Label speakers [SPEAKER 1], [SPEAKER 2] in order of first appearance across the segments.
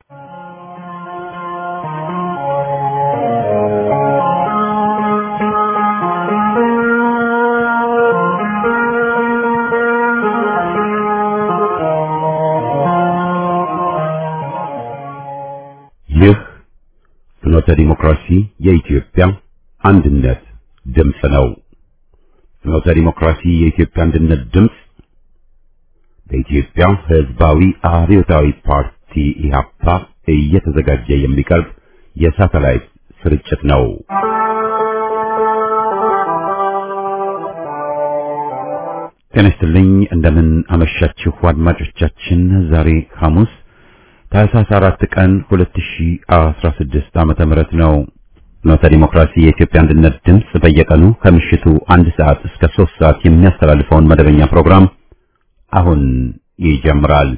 [SPEAKER 1] ይህ ፍኖተ ዲሞክራሲ የኢትዮጵያ አንድነት ድምፅ ነው። ፍኖተ ዲሞክራሲ የኢትዮጵያ አንድነት ድምፅ በኢትዮጵያ ሕዝባዊ አብዮታዊ ፓርቲ ኢህአፓ እየተዘጋጀ የሚቀርብ የሳተላይት ስርጭት ነው። ጤና ይስጥልኝ። እንደምን አመሻችሁ አድማጮቻችን። ዛሬ ሐሙስ ታህሳስ አራት ቀን 2016 ዓመተ ምህረት ነው። ፍኖተ ዲሞክራሲ የኢትዮጵያ አንድነት ድምፅ በየቀኑ ከምሽቱ አንድ ሰዓት እስከ ሶስት ሰዓት የሚያስተላልፈውን መደበኛ ፕሮግራም አሁን ይጀምራል።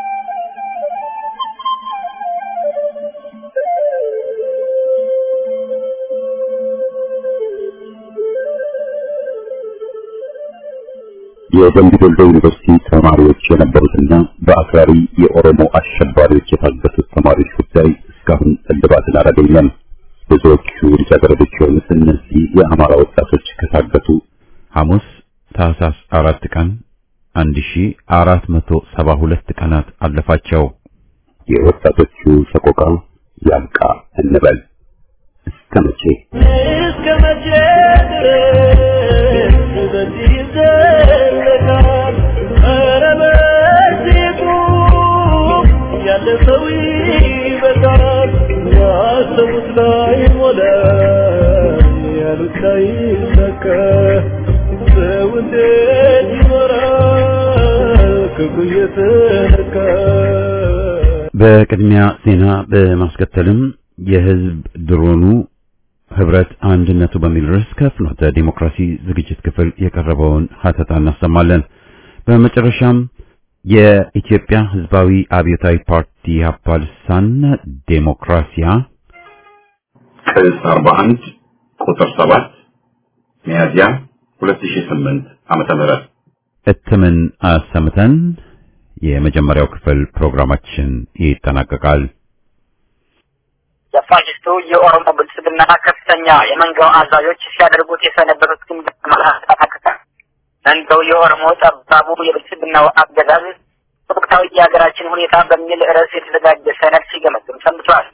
[SPEAKER 1] የደምቢ ዶሎ ዩኒቨርሲቲ ተማሪዎች የነበሩትና በአክራሪ የኦሮሞ አሸባሪዎች የታገቱት ተማሪዎች ጉዳይ እስካሁን እልባትን አላገኘም። ብዙዎቹ ልጃገረዶች የሆኑት እነዚህ የአማራ ወጣቶች ከታገቱ ሐሙስ ታህሳስ አራት ቀን አንድ ሺ አራት መቶ ሰባ ሁለት ቀናት አለፋቸው። የወጣቶቹ ሰቆቃ ያብቃ እንበል። እስከ መቼ
[SPEAKER 2] እስከ መቼ ድረስ በዚህ ይዘለቃል? ኧረ በዚህ ቁም፣ ያለፈው ይበቃል። ያሰቡት ላይ ሞላ፣ ያሉት ላይ ሰከ ሰው እንዴት ይኖራል ክፉ እየተነካ
[SPEAKER 1] በቅድሚያ ዜና በማስከተልም የህዝብ ድሮኑ ህብረት አንድነቱ በሚል ርዕስ ከፍኖተ ዲሞክራሲ ዝግጅት ክፍል የቀረበውን ሀተታ እናሰማለን። በመጨረሻም የኢትዮጵያ ህዝባዊ አብዮታዊ ፓርቲ ኢህአፓ ልሳን ዴሞክራሲያ ቅጽ 41 ቁጥር 7 ሚያዝያ 2008 ዓመተ ምህረት እትምን አሰምተን የመጀመሪያው ክፍል ፕሮግራማችን ይጠናቀቃል።
[SPEAKER 3] የፋሽስቱ የኦሮሞ ብልጽግና ከፍተኛ የመንጋው አዛዦች ሲያደርጉት የሰነበቱት ግምገማ ተጠናቀቀ። መንጋው የኦሮሞ ጠባቡ የብልጽግናው አገዛዝ ወቅታዊ የሀገራችን ሁኔታ በሚል ርዕስ የተዘጋጀ ሰነድ ሲገመግም ሰንብቷል።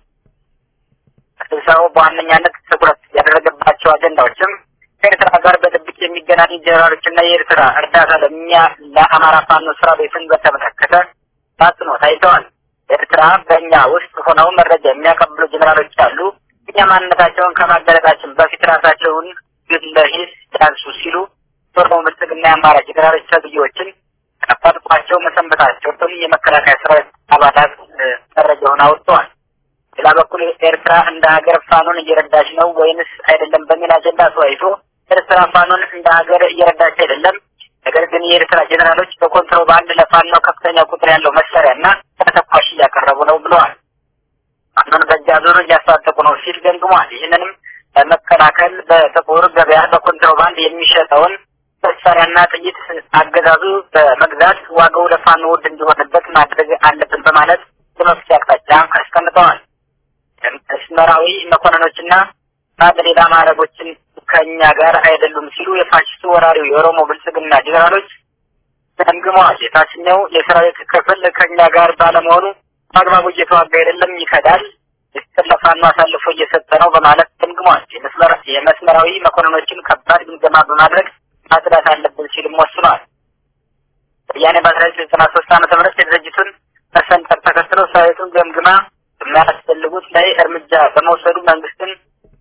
[SPEAKER 3] ስብሰባው በዋነኛነት ትኩረት ያደረገባቸው አጀንዳዎችም ከኤርትራ ጋር በድብቅ የሚገናኙ ጀነራሎችና የኤርትራ እርዳታ ለእኛ ለአማራ ፋኖ ስራ ቤትን በተመለከተ ታጽኖ ታይተዋል። ኤርትራ በእኛ ውስጥ ሆነው መረጃ የሚያቀብሉ ጀነራሎች አሉ። እኛ ማንነታቸውን ከማጋለጣችን በፊት ራሳቸውን ግለ ሂስ ያንሱ ሲሉ ኦሮሞ ብልጽግና የአማራ ጀነራሎች ተብዬዎችን ቀጠልቋቸው መሰንበታቸውን የመከላከያ ሰራዊት አባላት መረጃውን አውጥተዋል። ሌላ በኩል ኤርትራ እንደ ሀገር ፋኖን እየረዳች ነው ወይንስ አይደለም በሚል አጀንዳ ተወያይቶ ኤርትራ ፋኖን እንደ ሀገር እየረዳች አይደለም፣ ነገር ግን የኤርትራ ጀኔራሎች በኮንትሮባንድ ለፋኖ ከፍተኛ ቁጥር ያለው መሳሪያና ተተኳሽ እያቀረቡ ነው ብለዋል። ፋኖን በእጅ አዙር እያስታጠቁ ነው ሲል ገምግሟል። ይህንንም ለመከላከል በጥቁር ገበያ በኮንትሮባንድ የሚሸጠውን መሳሪያና ጥይት አገዛዙ በመግዛት ዋጋው ለፋኖ ውድ እንዲሆንበት ማድረግ አለብን በማለት የመፍትሄ አቅጣጫ አስቀምጠዋል። መስመራዊ መኮንኖችና ሌላ ማዕረጎችን ከእኛ ጋር አይደሉም ሲሉ የፋሽስቱ ወራሪው የኦሮሞ ብልጽግና ጀኔራሎች ገምግመዋል። የታችኛው የሰራዊት ክፍል ከእኛ ጋር ባለመሆኑ በአግባቡ እየተዋጋ አይደለም፣ ይከዳል፣ የተሰለፋኑ አሳልፎ እየሰጠ ነው በማለት ገምግመዋል። የመስመራዊ መኮንኖችን ከባድ ግምገማ በማድረግ ማጽዳት አለብን ሲልም ወስነዋል። ወያኔ በአስራ ዘጠኝ ዘጠና ሶስት ዓመተ ምህረት የድርጅቱን መሰንጠቅ ተከትሎ ሰራዊቱን ገምግማ የሚያስፈልጉት ላይ እርምጃ በመውሰዱ መንግስትን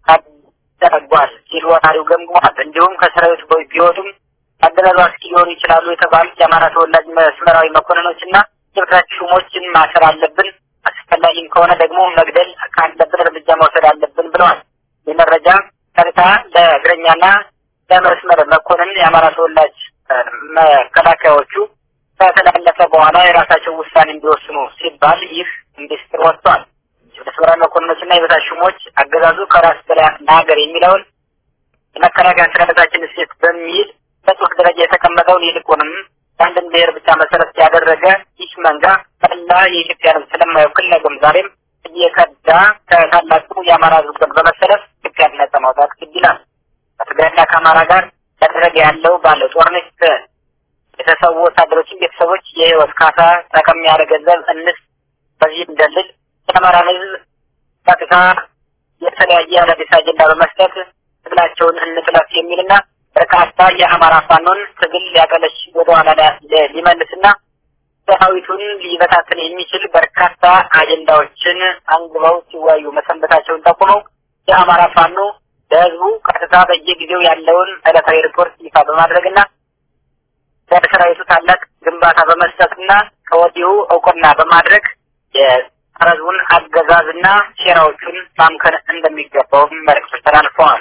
[SPEAKER 3] አደረጓል ሲል ወራሪው ገምግሟል። እንዲሁም ከሰራዊቱ ቢወጡም አገዛዙ አስኪ ሊሆኑ ይችላሉ የተባሉት የአማራ ተወላጅ መስመራዊ መኮንኖችና የበታች ሹሞችን ማሰር አለብን፣ አስፈላጊም ከሆነ ደግሞ መግደል ካለብን እርምጃ መውሰድ አለብን ብለዋል። ይህ መረጃ ቀጥታ ለእግረኛና ለመስመር መኮንን የአማራ ተወላጅ መከላከያዎቹ ከተላለፈ በኋላ የራሳቸው ውሳኔ እንዲወስኑ ሲባል ይህ ሚኒስትር ወጥቷል። የመስመራዊ መኮንኖችና የበታች ሹሞች አገዛዙ ከራስ በላይ ለሀገር የሚለውን የመከላከያ ሰራዊታችን እሴት በሚል በጽሁፍ ደረጃ የተቀመጠውን ይልቁንም የአንድን ብሔር ብቻ መሰረት ያደረገ ይህ መንጋ መላ የኢትዮጵያ ሕዝብ ስለማይወክል ነገም ዛሬም እየከዳ ከታላቁ የአማራ ህዝብ ጎን በመሰለፍ ኢትዮጵያን ነጻ ማውጣት ግድ ይላል። ከትግራይና ከአማራ ጋር ያደረገ ያለው ባለው ጦርነት የተሰዉ ወታደሮችን ቤተሰቦች የህይወት ካሳ ጠቀም ያለ ገንዘብ እንስ በዚህ እንደልል የአማራን ህዝብ ቀጥታ የተለያየ አዳዲስ አጀንዳ በመስጠት ትግላቸውን እንጥለፍ የሚልና በርካታ የአማራ ፋኖን ትግል ሊያቀለሽ ወደኋላ ሊመልስና ሰራዊቱን ሊበታትን የሚችል በርካታ አጀንዳዎችን አንግበው ሲወያዩ መሰንበታቸውን ጠቁመው የአማራ ፋኖ ለህዝቡ ቀጥታ በየጊዜው ያለውን ዕለታዊ ሪፖርት ይፋ በማድረግና ለሰራዊቱ ታላቅ ግንባታ በመስጠትና ከወዲሁ እውቅና በማድረግ የህዝቡን አገዛዝና ሴራዎቹን ማምከን እንደሚገባውም መልዕክቶች ተላልፈዋል።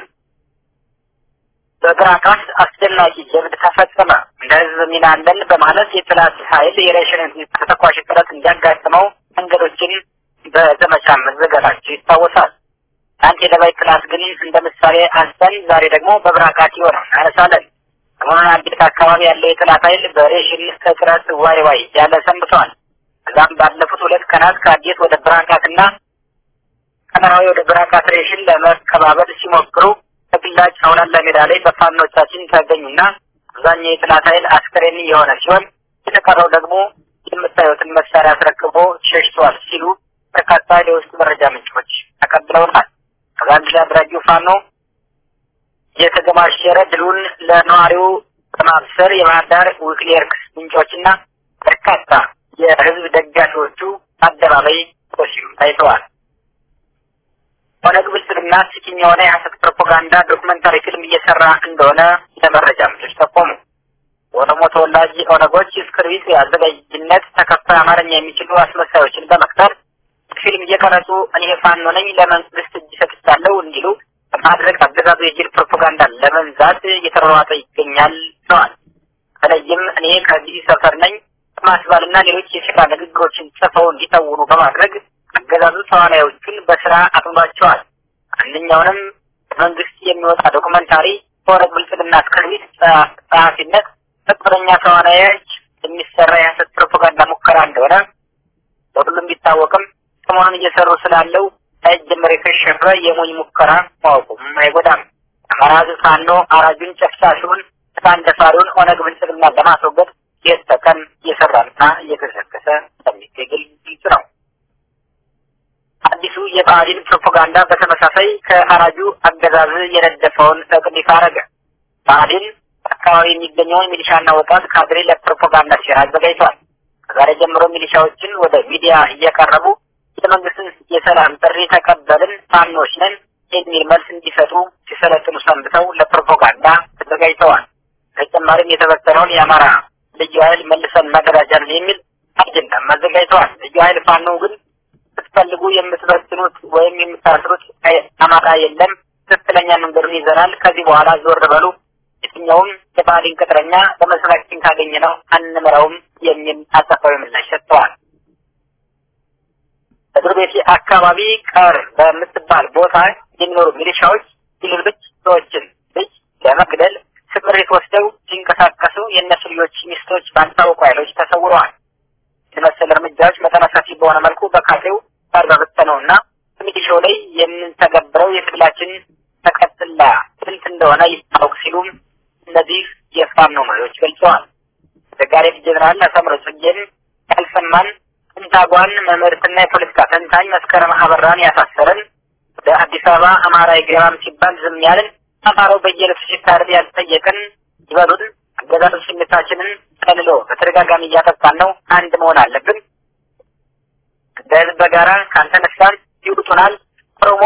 [SPEAKER 3] በብራካስ አስደናቂ ጀብድ ተፈጸመ። እንደ ህዝብ ሚና አለን በማለት የጥላት ኃይል የሬሽን ተተኳሽ ጥረት እንዲያጋጥመው መንገዶችን በዘመቻ መዘጋታቸው ይታወሳል። አንድ የደባይ ጥላት ግን እንደ ምሳሌ አንስተን ዛሬ ደግሞ በብራካት የሆነው እናነሳለን። ሰሞኑን አዲስ አካባቢ ያለው የጥላት ኃይል በሬሽን እጥረት ዋይ ዋይ ያለ ሰንብተዋል። ከዛም ባለፉት ሁለት ቀናት ከአዲስ ወደ ብራካትና ከመራዊ ወደ ብራካት ሬሽን ለመቀባበል ሲሞክሩ በግላጭ አውላላ ሜዳ ላይ በፋኖቻችን ተገኙና አብዛኛው የጥላት ኃይል አስከሬን የሆነ ሲሆን የተቀረው ደግሞ የምታዩትን መሳሪያ አስረክቦ ሸሽተዋል ሲሉ በርካታ የውስጥ መረጃ ምንጮች ተቀብለውናል። ከዛም አድራጊው ፋኖ የተገማሸረ ድሉን ለነዋሪው በማብሰር የባህር ዳር ዊክሊየርክስ ምንጮችና በርካታ የህዝብ ደጋፊዎቹ አደባባይ ሲሉ ታይተዋል። ኦነግ ብልጽግና ስኪኝ የሆነ የሀሰት ፕሮፓጋንዳ ዶክመንታሪ ፊልም እየሰራ እንደሆነ የመረጃ ምንጮች ጠቆሙ። ኦሮሞ ተወላጅ ኦነጎች እስክርቢት የአዘጋጅነት ተከፋይ አማርኛ የሚችሉ አስመሳዮችን በመቅጠር ፊልም እየቀረጹ እኔ ፋኖ ነኝ ለመንግስት እጅ ሰጥቻለሁ እንዲሉ በማድረግ አገዛዙ የጅል ፕሮፓጋንዳ ለመንዛት እየተሯሯጠ ይገኛል ብለዋል። በተለይም እኔ ከዚህ ሰፈር ነኝ በማስባልና ሌሎች የስራ ንግግሮችን ጽፈው እንዲተውኑ በማድረግ አገዛዙ ተዋናዮቹን በስራ አጥምዷቸዋል። አንደኛውንም መንግስት የሚወጣ ዶኩመንታሪ በኦነግ ብልጽግና እስክርቢት ጸሐፊነት በቅጥረኛ ተዋናዮች የሚሰራ የሀሰት ፕሮፓጋንዳ ሙከራ እንደሆነ በሁሉም ቢታወቅም ሰሞኑን እየሰሩ ስላለው ሳይጀመር የከሸፈ የሞኝ ሙከራ ማወቁም አይጎዳም። አማራ ሕዝብ ፋኖ አራጁን ጨፍጫፊውን ሕፃን ደፋሪውን ኦነግ ብልጽግና ለማስወገድ ሌት ተቀን እየሰራና እየተሰከሰ እንደሚገኝ ግልጽ ነው። አዲሱ የብአዴን ፕሮፓጋንዳ በተመሳሳይ ከአራጁ አገዛዝ የነደፈውን እቅድ ይፋ አረገ። ብአዴን አካባቢ የሚገኘውን ሚሊሻና ወጣት ካድሬ ለፕሮፓጋንዳ ሴራ አዘጋጅቷል። ከዛሬ ጀምሮ ሚሊሻዎችን ወደ ሚዲያ እየቀረቡ የመንግስትን የሰላም ጥሪ ተቀበልን ፋኖች ነን የሚል መልስ እንዲሰጡ ሲሰለጥኑ ሰንብተው ለፕሮፓጋንዳ ተዘጋጅተዋል። በተጨማሪም የተበተነውን የአማራ ልዩ ኃይል መልሰን ማደራጃለን የሚል አጀንዳም አዘጋጅተዋል። ልዩ ኃይል ፋኖ ግን ስትፈልጉ የምትበትኑት ወይም የምታስሩት አማራ የለም፣ ትክክለኛ መንገዱን ይዘናል። ከዚህ በኋላ ዞር በሉ፣ የትኛውም የባህሊን ቅጥረኛ በመስራችን ካገኘ ነው አንምረውም የሚል አጸፋዊ ምላሽ ሰጥተዋል። እግር ቤቴ አካባቢ ቀር በምትባል ቦታ የሚኖሩ ሚሊሻዎች የሌሎች ሰዎችን ልጅ ለመግደል ስምሪት ወስደው ሲንቀሳቀሱ የእነሱ ልጆች ሚስቶች ባልታወቁ ኃይሎች ተሰውረዋል። የመሰል እርምጃዎች መጠነ ሰፊ በሆነ መልኩ በካድሬው ጋር በበተነውና ሚሊሻው ላይ የምንተገብረው የትግላችን ተቀጥላ ስልት እንደሆነ ይታወቅ ሲሉም እነዚህ የፋኖ መሪዎች ገልጸዋል። ዘጋሬት ጀኔራል አሳምሮ ጽጌን ያልሰማን ፔንታጓን መምህርትና የፖለቲካ ተንታኝ መስከረም አበራን ያሳሰረን ወደ አዲስ አበባ አማራ ይገባም ሲባል ዝም ያልን አማራው በየዕለቱ ሲታረድ ያልጠየቅን ይበሉን አገዛዙ ስሜታችንን ቀልሎ በተደጋጋሚ እያጠፋን ነው። አንድ መሆን አለብን። በህዝብ በጋራ ካልተነሳን ይውጡናል። ኦሮሞ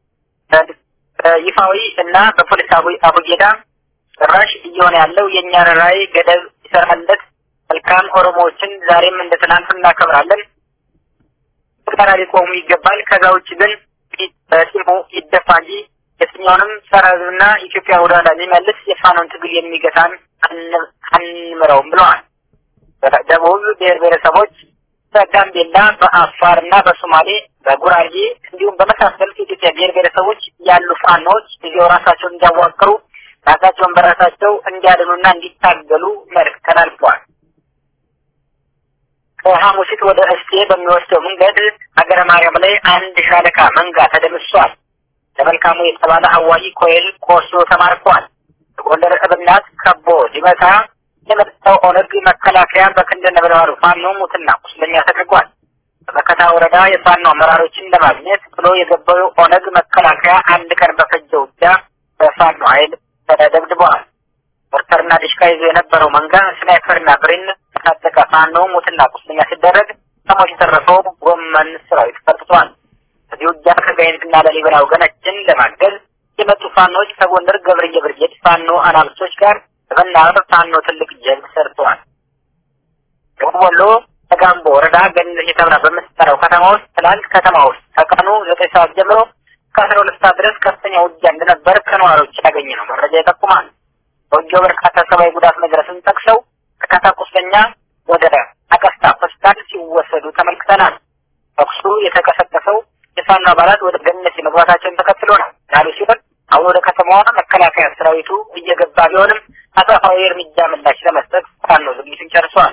[SPEAKER 3] ይፋዊ እና በፖለቲካዊ አቡጌዳ ጭራሽ እየሆነ ያለው የእኛን ራዕይ ገደብ ይሰራለት መልካም ኦሮሞዎችን ዛሬም እንደ ትናንቱ እናከብራለን። ጋራ ሊቆሙ ይገባል። ከዛ ውጭ ግን በጢሙ ይደፋ እንጂ የትኛውንም ጸረ ህዝብና ኢትዮጵያ ወደ ኋላ የሚመልስ የፋኖን ትግል የሚገታን አንምረውም ብለዋል። በደቡብ ብሔር ብሔረሰቦች በጋምቤላ፣ በአፋር እና በሶማሌ፣ በጉራጌ እንዲሁም በመሳሰሉት የኢትዮጵያ ብሔር ብሔረሰቦች ያሉ ፋኖዎች ጊዜው ራሳቸውን እንዲያዋቅሩ ራሳቸውን በራሳቸው እንዲያድኑና እንዲታገሉ መልዕክት ተላልፈዋል። ከሐሙሲት ወደ እስቴ በሚወስደው መንገድ ሀገረ ማርያም ላይ አንድ ሻለቃ መንጋ ተደምሷል። ለመልካሙ የተባለ አዋጊ ኮይል ቆስሎ ተማርኳል። ጎንደር እብናት ከቦ ሊመታ የመጣው ኦነግ መከላከያ በክንደ ነበልባሉ ፋኖ ሙትና ቁስለኛ ተደርጓል። በመከታ ወረዳ የፋኖ አመራሮችን ለማግኘት ብሎ የገባው ኦነግ መከላከያ አንድ ቀን በፈጀው ውጊያ በፋኖ ኃይል ተደብድበዋል። ሞርተርና ዲሽካ ይዞ የነበረው መንጋ ስናይፐርና ብሬን ታጠቀ ፋኖ ሙትና ቁስለኛ ሲደረግ ከሞት የተረፈው ጎመን ሰራዊት ፈርጥቷል። በዚህ ውጊያ ከጋይንትና ለሊበላ ወገናችን ለማገዝ የመጡ ፋኖች ከጎንደር ገብርዬ ብርጌድ ፋኖ አናብስቶች ጋር በመናበብ ፋኖ ትልቅ ጀብድ ሰርተዋል። ደቡብ ወሎ ተጋምቦ ወረዳ ገነት የተብራ በምትጠራው ከተማ ውስጥ ትላንት ከተማ ውስጥ ከቀኑ ዘጠኝ ሰዓት ጀምሮ ከአስራ ሁለት ሰዓት ድረስ ከፍተኛ ውጊያ እንደነበር ከነዋሪዎች ያገኘ ነው መረጃ ይጠቁማል። በውጊያው በርካታ ሰብአዊ ጉዳት መድረስን ጠቅሰው በርካታ ቁስለኛ ወደ አቀስታ ሆስፒታል ሲወሰዱ ተመልክተናል። ተኩሱ የተቀሰቀሰው የፋኖ አባላት ወደ ገነት መግባታቸውን ተከትሎ ነው ያሉ ሲሆን አሁን ወደ ከተማዋ መከላከያ ሰራዊቱ እየገባ ቢሆንም አጸፋዊ እርምጃ ምላሽ ለመስጠት ፋኖ ዝግጅቱን ጨርሷል።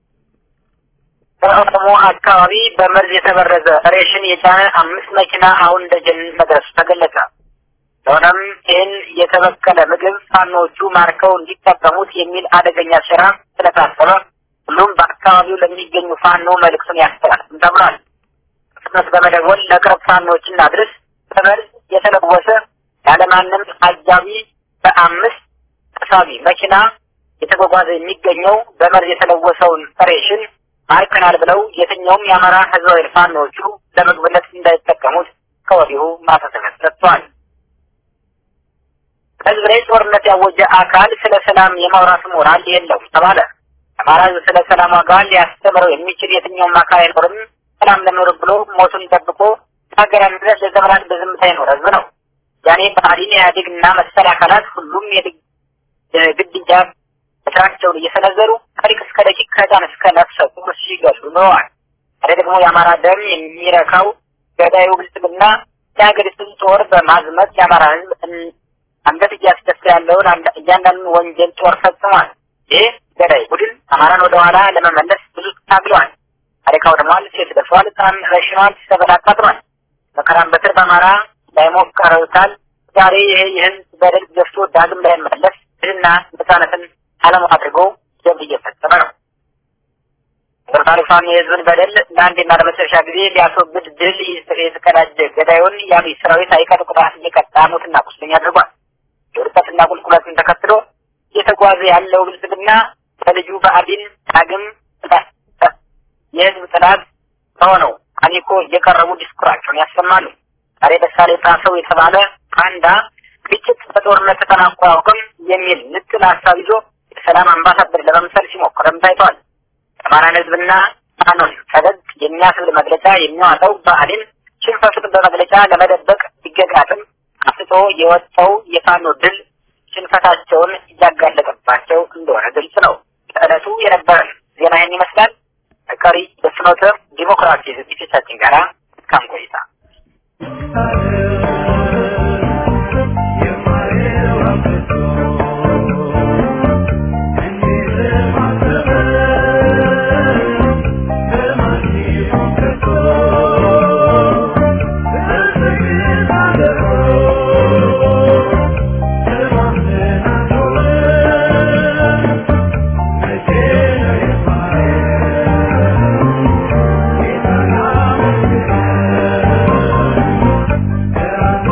[SPEAKER 3] በኦሮሞ አካባቢ በመርዝ የተበረዘ ሬሽን የጫነ አምስት መኪና አሁን ደጀን መድረሱ ተገለጸ። ስለሆነም ይህን የተበከለ ምግብ ፋኖቹ ማርከው እንዲጠቀሙት የሚል አደገኛ ስራ ስለታሰበ ሁሉም በአካባቢው ለሚገኙ ፋኖ መልእክቱን ያስተላልፍም ተብሏል። ፍጥነት በመደወል ለቅርብ ፋኖች እናድርስ። በመርዝ የተለወሰ ያለማንም አጃቢ በአምስት ተሳቢ መኪና የተጓጓዘ የሚገኘው በመርዝ የተለወሰውን ሬሽን ማርከናል ብለው የትኛውም የአማራ ህዝባዊ ፋኖቹ ለምግብነት እንዳይጠቀሙት ከወዲሁ ማሳሰቢያ ሰጥቷል። ህዝብ ላይ ጦርነት ያወጀ አካል ስለ ሰላም የማውራት ሞራል የለውም ተባለ። አማራ ህዝብ ስለ ሰላም ዋጋ ሊያስተምረው የሚችል የትኛውም አካል አይኖርም። ሰላም ለኖር ብሎ ሞቱን ጠብቆ ሀገር አንድነት ለዘመናት በዝምታ ይኖር ህዝብ ነው። ያኔ ብአዴን፣ ኢህአዴግ እና መሰል አካላት ሁሉም የግድያ ስራቸውን እየሰነዘሩ ከሊቅ እስከ ደቂቅ ከህፃን እስከ ነፍሰ ጡር ሲገሉ ኖረዋል። ታዲያ ደግሞ የአማራ ደም የሚረካው ገዳዩ ብልጽግና የሀገሪቱን ጦር በማዝመት የአማራ ህዝብ አንገት እያስደፋ ያለውን እያንዳንዱን ወንጀል ጦር ፈጽሟል። ይህ ገዳይ ቡድን አማራን ወደኋላ ለመመለስ ብዙ ታግለዋል። ታሪክ አውድሟል፣ ሴት ደፍሯል፣ ህፃን ረሽኗል፣ ሰብል አቃጥሏል። መከራን በትር በአማራ ላይ ሞክረውታል። ዛሬ ይህ የህዝብ በደል ገፍቶ ዳግም ላይመለስ ድልና ነፃነትን ዓለም አድርጎ ጀብድ እየፈጸመ ነው። ቶታሊ ፋኖ የህዝብን በደል ለአንዴና ለመጨረሻ ጊዜ ሊያስወግድ ድል የተቀዳጀ ገዳዩን የአብይ ሰራዊት አይቀጡ ቅጣት እየቀጣ ሞትና ቁስለኛ አድርጓል። የውድቀትና ቁልቁለትን ተከትሎ እየተጓዘ ያለው ብልጽግና በልጁ ብአዴን ዳግም የህዝብ ጥላት ከሆነው አሚኮ እየቀረቡ ዲስኩራቸውን ያሰማሉ። ዛሬ ደሳሌ ጣሰው የተባለ ፓንዳ ግጭት በጦርነት ተጠናቆ አያውቅም የሚል ንጥል ሀሳብ ይዞ የሰላም አምባሳደር ለመምሰል ሲሞክርም ታይቷል። የአማራን ህዝብና ፋኖን ፈገግ የሚያስብል መግለጫ የሚያወጣው ብአዴን ሽንፈቱን በመግለጫ ለመደበቅ ቢገጋጥም አፍጦ የወጣው የፋኖ ድል ሽንፈታቸውን እያጋለጠባቸው እንደሆነ ግልጽ ነው። ለዕለቱ የነበረን ዜና ይህን ይመስላል። ቀሪ በፍኖተ ዲሞክራሲ ዝግጅታችን ጋራ እስካም ቆይታ
[SPEAKER 2] Yeah.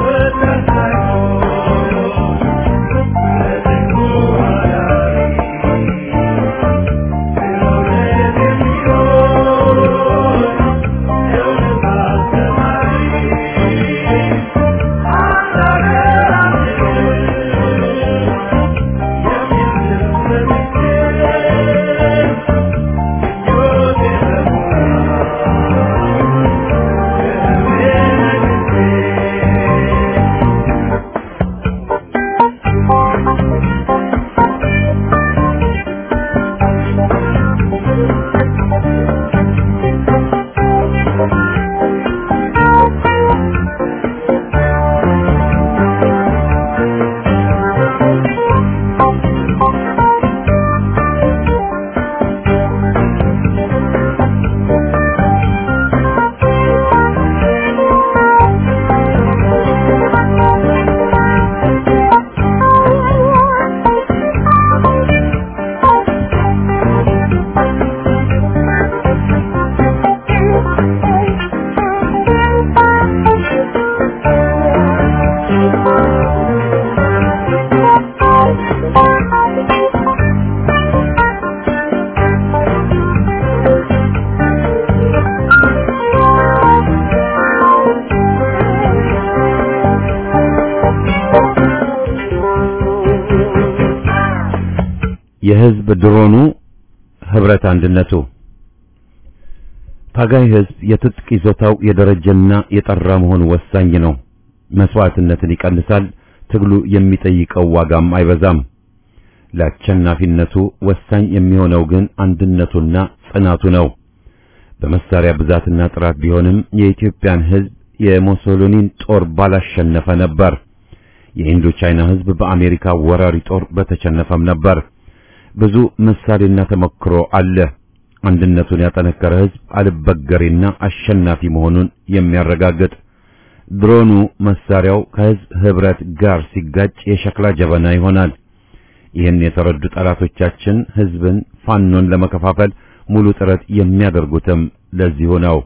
[SPEAKER 4] የህዝብ ድሮኑ ህብረት አንድነቱ ታጋይ ህዝብ የትጥቅ ይዞታው የደረጀና የጠራ መሆኑ ወሳኝ ነው። መስዋዕትነትን ይቀንሳል። ትግሉ የሚጠይቀው ዋጋም አይበዛም። ለአሸናፊነቱ ወሳኝ የሚሆነው ግን አንድነቱና ጽናቱ ነው። በመሳሪያ ብዛትና ጥራት ቢሆንም የኢትዮጵያን ህዝብ የሞሶሎኒን ጦር ባላሸነፈ ነበር። የኢንዶ ቻይና ህዝብ በአሜሪካ ወራሪ ጦር በተሸነፈም ነበር። ብዙ ምሳሌና ተሞክሮ አለ። አንድነቱን ያጠነከረ ህዝብ አልበገሬና አሸናፊ መሆኑን የሚያረጋግጥ ድሮኑ መሳሪያው ከህዝብ ህብረት ጋር ሲጋጭ የሸክላ ጀበና ይሆናል። ይህን የተረዱ ጠላቶቻችን ህዝብን ፋኖን ለመከፋፈል ሙሉ ጥረት የሚያደርጉትም ለዚሁ ነው።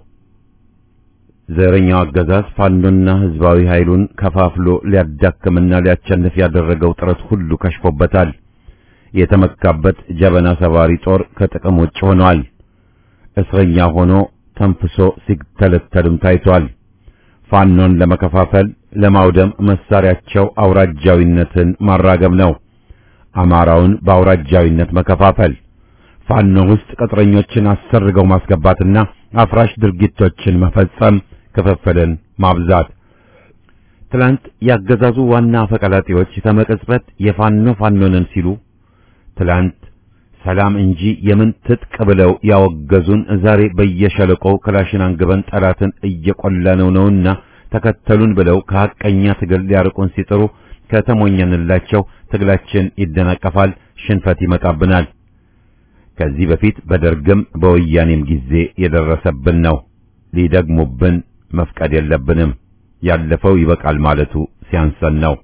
[SPEAKER 4] ዘረኛው አገዛዝ ፋኖና ህዝባዊ ኃይሉን ከፋፍሎ ሊያዳክምና ሊያቸንፍ ያደረገው ጥረት ሁሉ ከሽፎበታል። የተመካበት ጀበና ሰባሪ ጦር ከጥቅም ውጭ ሆኗል። እስረኛ ሆኖ ተንፍሶ ሲተለተልም ታይቷል። ፋኖን ለመከፋፈል ለማውደም መሳሪያቸው አውራጃዊነትን ማራገብ ነው። አማራውን በአውራጃዊነት መከፋፈል፣ ፋኖ ውስጥ ቅጥረኞችን አሰርገው ማስገባትና አፍራሽ ድርጊቶችን መፈጸም፣ ክፍፍልን ማብዛት። ትላንት ያገዛዙ ዋና አፈቀላጤዎች ከመቅጽበት የፋኖ ፋኖንን ሲሉ ትላንት ሰላም እንጂ የምን ትጥቅ ብለው ያወገዙን ዛሬ በየሸለቆው ክላሽን አንግበን ጠላትን እየቆላነው ነውና ተከተሉን ብለው ከሐቀኛ ትግል ሊያርቁን ሲጥሩ ከተሞኘንላቸው ትግላችን ይደናቀፋል፣ ሽንፈት ይመጣብናል። ከዚህ በፊት በደርግም በወያኔም ጊዜ የደረሰብን ነው። ሊደግሙብን መፍቀድ የለብንም። ያለፈው ይበቃል ማለቱ ሲያንሰን ነው።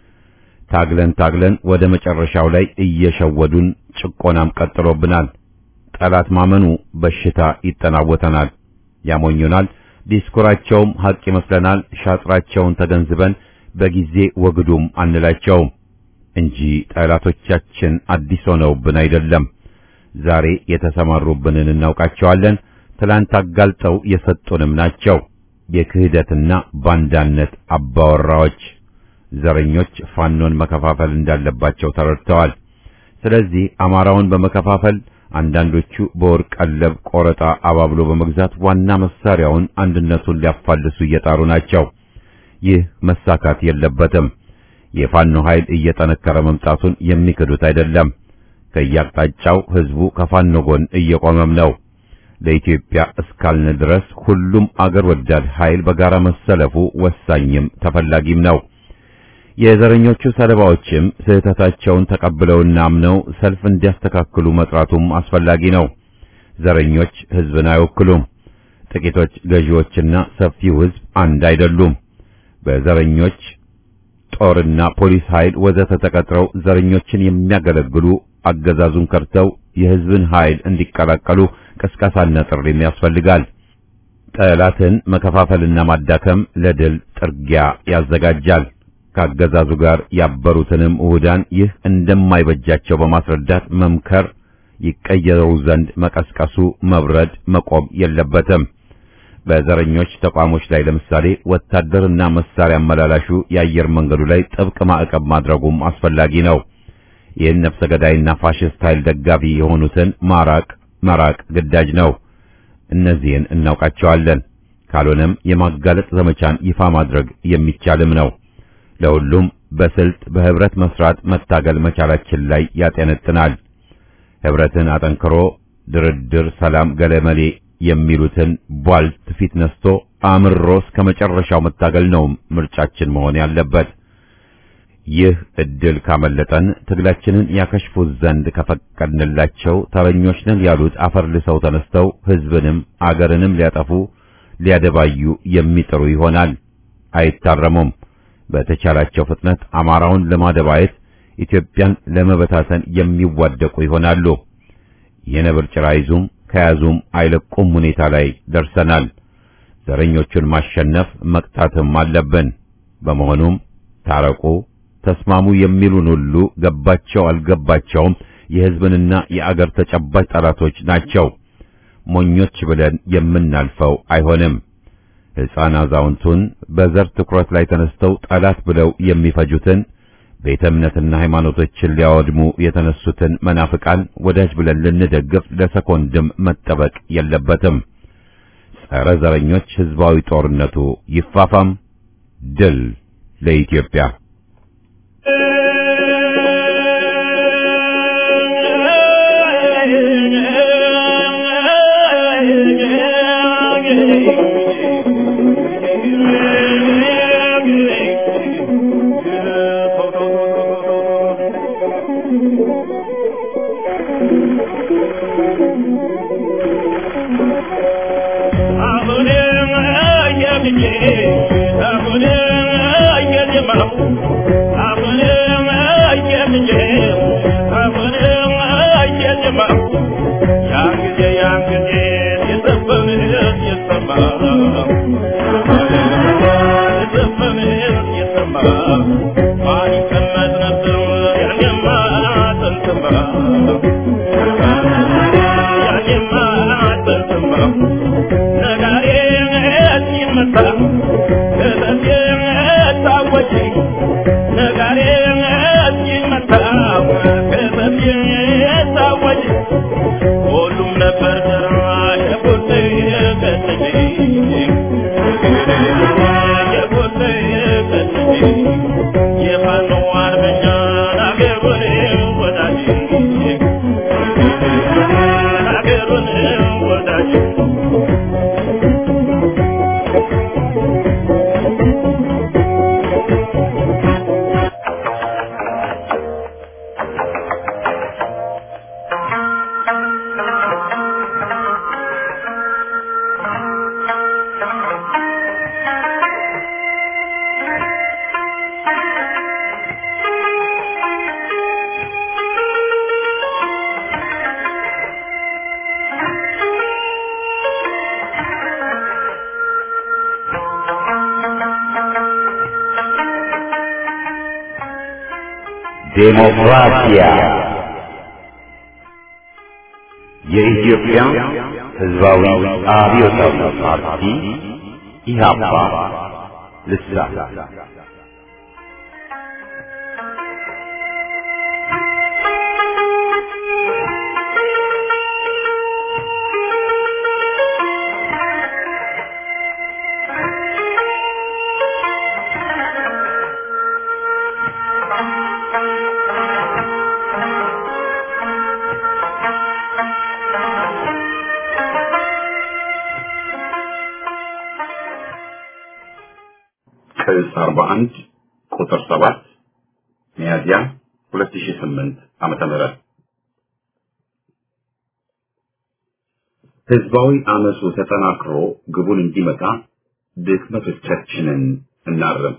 [SPEAKER 4] ታግለን ታግለን ወደ መጨረሻው ላይ እየሸወዱን ጭቆናም ቀጥሎብናል። ጠላት ማመኑ በሽታ ይጠናወተናል፣ ያሞኙናል። ዲስኩራቸውም ሐቅ ይመስለናል። ሻጥራቸውን ተገንዝበን በጊዜ ወግዱም አንላቸውም እንጂ ጠላቶቻችን አዲስ ሆነውብን አይደለም። ዛሬ የተሰማሩብንን እናውቃቸዋለን። ትላንት አጋልጠው የሰጡንም ናቸው። የክህደትና ባንዳነት አባወራዎች ዘረኞች ፋኖን መከፋፈል እንዳለባቸው ተረድተዋል። ስለዚህ አማራውን በመከፋፈል አንዳንዶቹ በወርቅ ቀለብ ቆረጣ አባብሎ በመግዛት ዋና መሳሪያውን አንድነቱን ሊያፋልሱ እየጣሩ ናቸው። ይህ መሳካት የለበትም። የፋኖ ኃይል እየጠነከረ መምጣቱን የሚክዱት አይደለም። ከያቅጣጫው ህዝቡ ከፋኖ ጎን እየቆመም ነው። ለኢትዮጵያ እስካልን ድረስ ሁሉም አገር ወዳድ ኃይል በጋራ መሰለፉ ወሳኝም ተፈላጊም ነው። የዘረኞቹ ሰለባዎችም ስህተታቸውን ተቀብለውና አምነው ሰልፍ እንዲያስተካክሉ መጥራቱም አስፈላጊ ነው። ዘረኞች ህዝብን አይወክሉም። ጥቂቶች ገዢዎችና ሰፊው ህዝብ አንድ አይደሉም። በዘረኞች ጦርና ፖሊስ ኃይል ወዘተ ተቀጥረው ዘረኞችን የሚያገለግሉ አገዛዙን ከርተው የህዝብን ኃይል እንዲቀላቀሉ ቅስቀሳና ጥሪም ያስፈልጋል። ጠላትን መከፋፈልና ማዳከም ለድል ጥርጊያ ያዘጋጃል። ከአገዛዙ ጋር ያበሩትንም እሁዳን ይህ እንደማይበጃቸው በማስረዳት መምከር፣ ይቀየሩ ዘንድ መቀስቀሱ መብረድ መቆም የለበትም። በዘረኞች ተቋሞች ላይ ለምሳሌ ወታደርና መሳሪያ አመላላሹ የአየር መንገዱ ላይ ጥብቅ ማዕቀብ ማድረጉም አስፈላጊ ነው። ይህን ነፍሰ ገዳይና ፋሽስት ኃይል ደጋፊ የሆኑትን ማራቅ መራቅ ግዳጅ ነው። እነዚህን እናውቃቸዋለን። ካልሆነም የማጋለጥ ዘመቻን ይፋ ማድረግ የሚቻልም ነው። ለሁሉም በስልት በህብረት መስራት መታገል መቻላችን ላይ ያጠነጥናል። ህብረትን አጠንክሮ ድርድር፣ ሰላም፣ ገለመሌ የሚሉትን ቧልት ፊት ነስቶ አምሮ እስከ መጨረሻው መታገል ነው ምርጫችን መሆን ያለበት። ይህ እድል ካመለጠን ትግላችንን ያከሽፉት ዘንድ ከፈቀድንላቸው ተረኞች ነን ያሉት አፈር ልሰው ተነስተው ህዝብንም አገርንም ሊያጠፉ ሊያደባዩ የሚጥሩ ይሆናል። አይታረሙም። በተቻላቸው ፍጥነት አማራውን ለማደባየት ኢትዮጵያን ለመበታተን የሚዋደቁ ይሆናሉ። የነብር ጭራ ይዙም ከያዙም አይለቁም ሁኔታ ላይ ደርሰናል። ዘረኞቹን ማሸነፍ መቅጣትም አለብን። በመሆኑም ታረቁ፣ ተስማሙ የሚሉን ሁሉ ገባቸው አልገባቸውም የህዝብንና የአገር ተጨባጭ ጠላቶች ናቸው። ሞኞች ብለን የምናልፈው አይሆንም። ሕፃን አዛውንቱን በዘር ትኩረት ላይ ተነስተው ጠላት ብለው የሚፈጁትን ቤተ እምነትና ሃይማኖቶችን ሊያወድሙ የተነሱትን መናፍቃን ወዳጅ ብለን ልንደግፍ ለሰኮንድም መጠበቅ የለበትም። ጸረ ዘረኞች ህዝባዊ ጦርነቱ ይፋፋም። ድል ለኢትዮጵያ።
[SPEAKER 1] ዴሞክራሲያ የኢትዮጵያ ሕዝባዊ አብዮታዊ ፓርቲ ኢህአፓ ልሳን ቅጽ 41 ቁጥር 7 ሚያዝያ 2008 ዓመተ ምህረት ህዝባዊ አመፁ ተጠናክሮ ግቡን እንዲመታ ድክመቶቻችንን እናርም።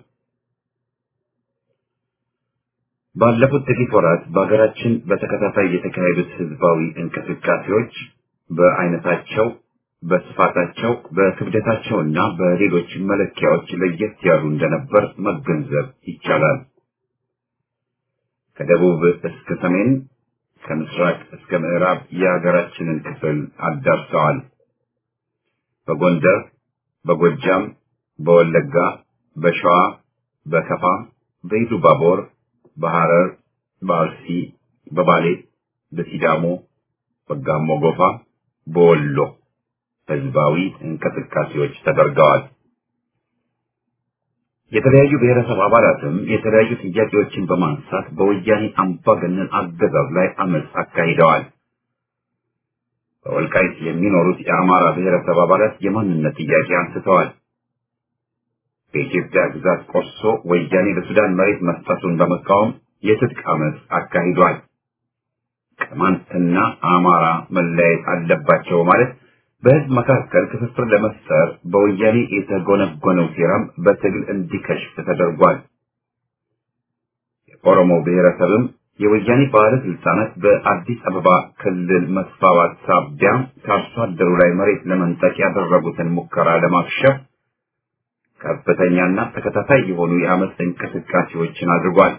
[SPEAKER 1] ባለፉት ጥቂት ወራት በሀገራችን በተከታታይ የተካሄዱት ህዝባዊ እንቅስቃሴዎች በአይነታቸው በስፋታቸው በክብደታቸውና በሌሎች መለኪያዎች ለየት ያሉ እንደነበር መገንዘብ ይቻላል። ከደቡብ እስከ ሰሜን፣ ከምስራቅ እስከ ምዕራብ የሀገራችንን ክፍል አዳርሰዋል። በጎንደር፣ በጎጃም፣ በወለጋ፣ በሸዋ፣ በከፋ፣ በኢሉባቦር፣ በሐረር፣ በአርሲ፣ በባሌ፣ በሲዳሞ፣ በጋሞ ጎፋ፣ በወሎ ህዝባዊ እንቅስቃሴዎች ተደርገዋል። የተለያዩ ብሔረሰብ አባላትም የተለያዩ ጥያቄዎችን በማንሳት በወያኔ አምባገነን አገዛዝ ላይ አመፅ አካሂደዋል። በወልቃይት የሚኖሩት የአማራ ብሔረሰብ አባላት የማንነት ጥያቄ አንስተዋል። በኢትዮጵያ ግዛት ቆርሶ ወያኔ ለሱዳን መሬት መስጠቱን በመቃወም የትጥቅ አመፅ አካሂዷል። ቅማንትና አማራ መለያየት አለባቸው ማለት በህዝብ መካከል ክፍፍል ለመፍጠር በወያኔ የተጎነጎነው ሴራም በትግል እንዲከሽፍ ተደርጓል። የኦሮሞ ብሔረሰብም የወያኔ ባለስልጣናት በአዲስ አበባ ክልል መስፋፋት ሳቢያ ከአርሶ አደሩ ላይ መሬት ለመንጠቅ ያደረጉትን ሙከራ ለማክሸፍ ከፍተኛና ተከታታይ የሆኑ የአመፅ እንቅስቃሴዎችን አድርጓል።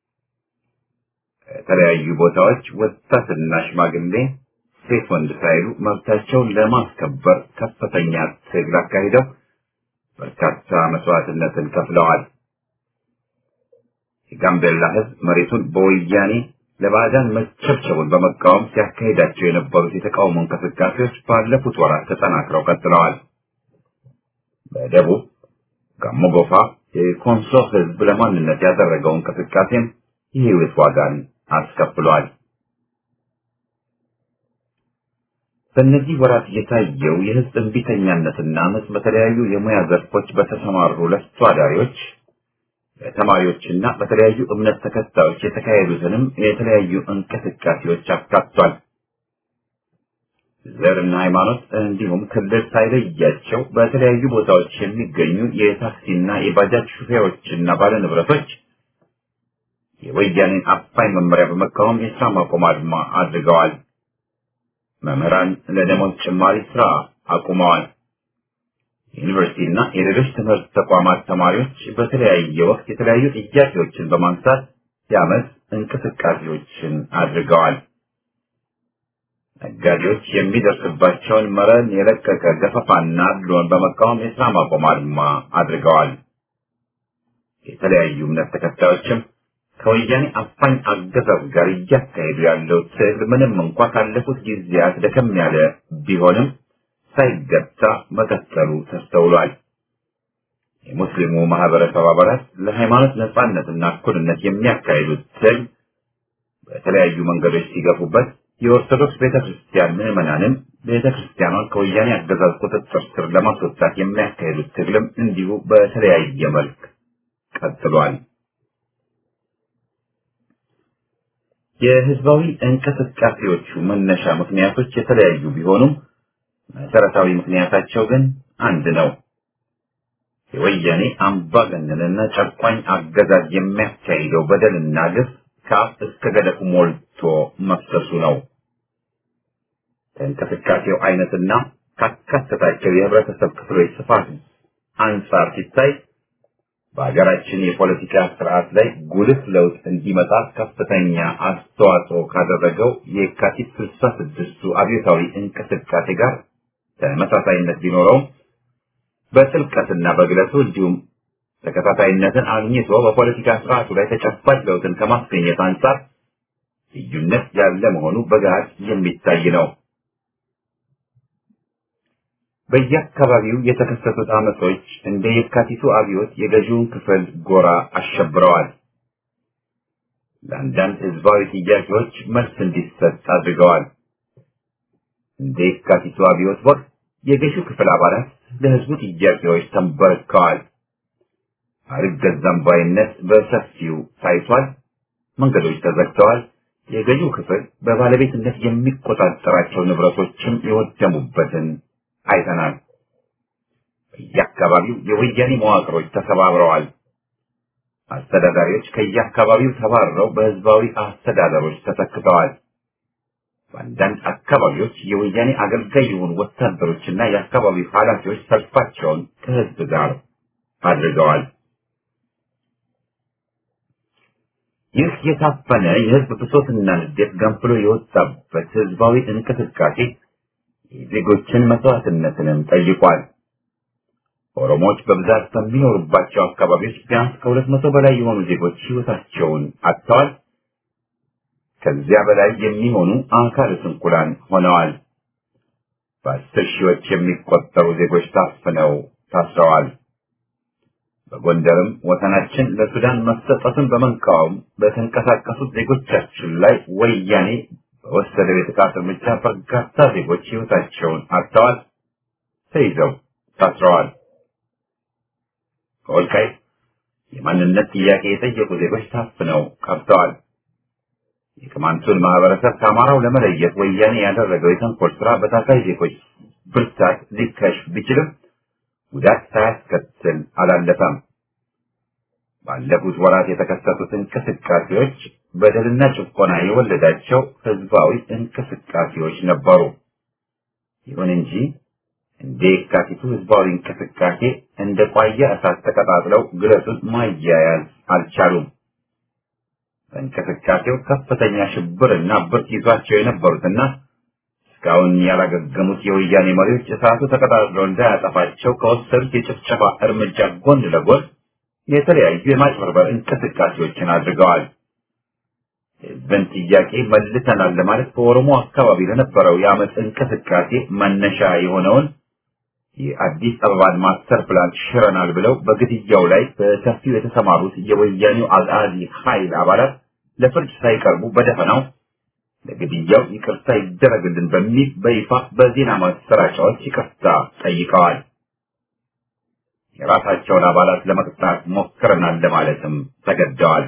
[SPEAKER 1] ከተለያዩ ቦታዎች ወጣትና ሽማግሌ ሴት ወንድ ሳይሉ መብታቸውን ለማስከበር ከፍተኛ ትግል አካሂደው በርካታ መስዋዕትነትን ከፍለዋል።
[SPEAKER 4] የጋምቤላ ህዝብ መሬቱን በወያኔ ለባዕዳን መቸብቸቡን በመቃወም ሲያካሂዳቸው የነበሩት የተቃውሞ እንቅስቃሴዎች ባለፉት ወራት ተጠናክረው ቀጥለዋል። በደቡብ ጋሞ ጎፋ የኮንሶ ህዝብ ለማንነት ያደረገው እንቅስቃሴም የህይወት ዋጋን አስከፍሏል። በእነዚህ ወራት የታየው የህዝብ እንቢተኛነትና አመፅ በተለያዩ የሙያ ዘርፎች በተሰማሩ ለፍቶ አዳሪዎች በተማሪዎችና በተለያዩ እምነት ተከታዮች የተካሄዱትንም የተለያዩ እንቅስቃሴዎች አካቷል። ዘርና ሃይማኖት እንዲሁም ክልል ሳይለያቸው በተለያዩ ቦታዎች የሚገኙ የታክሲና የባጃጅ ሹፌሮችና ባለንብረቶች የወያኔን አፋኝ መመሪያ በመቃወም የስራ ማቆም አድማ አድርገዋል። መምህራን ለደሞዝ ጭማሪ ስራ አቁመዋል። ዩኒቨርሲቲና የሌሎች ትምህርት ተቋማት ተማሪዎች በተለያየ ወቅት የተለያዩ ጥያቄዎችን በማንሳት የአመት እንቅስቃሴዎችን አድርገዋል። ነጋዴዎች የሚደርስባቸውን መረን የለቀቀ ገፈፋና አድሎን በመቃወም የስራ ማቆም አድማ አድርገዋል። የተለያዩ እምነት ተከታዮችም ከወያኔ አፋኝ አገዛዝ ጋር እያካሄዱ ያለው ትግል ምንም እንኳ ካለፉት ጊዜያት ደከም ያለ ቢሆንም ሳይገታ መቀጠሉ ተስተውሏል። የሙስሊሙ ማህበረሰብ አባላት ለሃይማኖት ነጻነትና እኩልነት የሚያካሂዱት ትግል በተለያዩ መንገዶች ሲገፉበት የኦርቶዶክስ ቤተክርስቲያን ምዕመናንም ቤተክርስቲያኗን ከወያኔ አገዛዝ ቁጥጥር ስር ለማስወጣት የሚያካሂዱት ትግልም እንዲሁ በተለያየ መልክ ቀጥሏል። የህዝባዊ እንቅስቃሴዎቹ መነሻ ምክንያቶች የተለያዩ ቢሆኑም መሰረታዊ ምክንያታቸው ግን አንድ ነው። የወያኔ አምባገነንና ጨቋኝ አገዛዝ የሚያካሂደው በደልና ግፍ ከአፍ እስከ ገደፉ ሞልቶ መፍሰሱ ነው። ከእንቅስቃሴው አይነትና ካካተታቸው የህብረተሰብ ክፍሎች ስፋት አንጻር ሲታይ በሀገራችን የፖለቲካ ስርዓት ላይ ጉልህ ለውጥ እንዲመጣ ከፍተኛ አስተዋጽኦ ካደረገው የካቲት ስልሳ ስድስቱ አብዮታዊ እንቅስቃሴ ጋር ተመሳሳይነት ቢኖረውም በጥልቀትና በግለቱ እንዲሁም ተከታታይነትን አግኝቶ በፖለቲካ ስርዓቱ ላይ ተጨባጭ ለውጥን ከማስገኘት አንጻር ልዩነት ያለ መሆኑ በገሃድ የሚታይ ነው። በየአካባቢው የተከሰቱት አመጾች እንደ የካቲቱ አብዮት የገዢውን ክፍል ጎራ አሸብረዋል። ለአንዳንድ ህዝባዊ ጥያቄዎች መልስ እንዲሰጥ አድርገዋል። እንደ የካቲቱ አብዮት ወቅት የገዢው ክፍል አባላት ለህዝቡ ጥያቄዎች ተንበርክከዋል። አልገዛም ባይነት በሰፊው ታይቷል። መንገዶች ተዘግተዋል። የገዢው ክፍል በባለቤትነት የሚቆጣጠራቸው ንብረቶችም የወደሙበትን አይተናል። በየአካባቢው የወያኔ መዋቅሮች ተሰባብረዋል። አስተዳዳሪዎች ከየአካባቢው ተባረው በህዝባዊ አስተዳደሮች ተተክተዋል። በአንዳንድ አካባቢዎች የወያኔ አገልጋይ የሆኑ ወታደሮችና የአካባቢው ኃላፊዎች ሰልፋቸውን ከህዝብ ጋር አድርገዋል። ይህ የታፈነ የህዝብ ብሶትና ንዴት ገንፍሎ የወጣበት ህዝባዊ እንቅስቃሴ የዜጎችን መስዋዕትነትንም ጠይቋል። ኦሮሞዎች በብዛት በሚኖሩባቸው አካባቢዎች ቢያንስ ከሁለት መቶ በላይ የሆኑ ዜጎች ህይወታቸውን አጥተዋል። ከዚያ በላይ የሚሆኑ አካለ ስንኩላን ሆነዋል። በአስር ሺዎች የሚቆጠሩ ዜጎች ታፍነው ታስረዋል። በጎንደርም ወሰናችን ለሱዳን መሰጠቱን በመቃወም በተንቀሳቀሱት ዜጎቻችን ላይ ወያኔ በወሰደው የጥቃት እርምጃ በርካታ ዜጎች ህይወታቸውን አጥተዋል፣ ተይዘው ታስረዋል። ከወልቃይት የማንነት ጥያቄ የጠየቁ ዜጎች ታፍነው ቀርተዋል። የቅማንቱን ማህበረሰብ ከአማራው ለመለየት ወያኔ ያደረገው የተንኮል ስራ በታሳይ ዜጎች ብርታት ሊከሽፍ ቢችልም ጉዳት ሳያስከትል አላለፈም። ባለፉት ወራት የተከሰቱት እንቅስቃሴዎች በደልና ጭቆና የወለዳቸው ህዝባዊ እንቅስቃሴዎች ነበሩ። ይሁን እንጂ እንደ የካቲቱ ህዝባዊ እንቅስቃሴ እንደ ቋያ እሳት ተቀጣጥለው ግለቱን ማያያዝ አልቻሉም። በእንቅስቃሴው ከፍተኛ ሽብርና ብርት ይዟቸው የነበሩትና እስካሁን ያላገገሙት የወያኔ መሪዎች እሳቱ ተቀጣጥሎ እንዳያጠፋቸው ከወሰዱት የጭፍጨፋ እርምጃ ጎን ለጎን የተለያዩ የማጭበርበር እንቅስቃሴዎችን አድርገዋል። ህዝብን ጥያቄ መልሰናል ለማለት በኦሮሞ አካባቢ ለነበረው የአመፅ እንቅስቃሴ መነሻ የሆነውን የአዲስ አበባን ማስተር ፕላን ሽረናል ብለው በግድያው ላይ በሰፊው የተሰማሩት የወያኔው አልአዚ ኃይል አባላት ለፍርድ ሳይቀርቡ በደፈናው ለግድያው ይቅርታ ይደረግልን በሚል በይፋ በዜና ማሰራጫዎች ይቅርታ ጠይቀዋል። የራሳቸውን አባላት ለመቅጣት ሞክረናል ለማለትም ተገደዋል።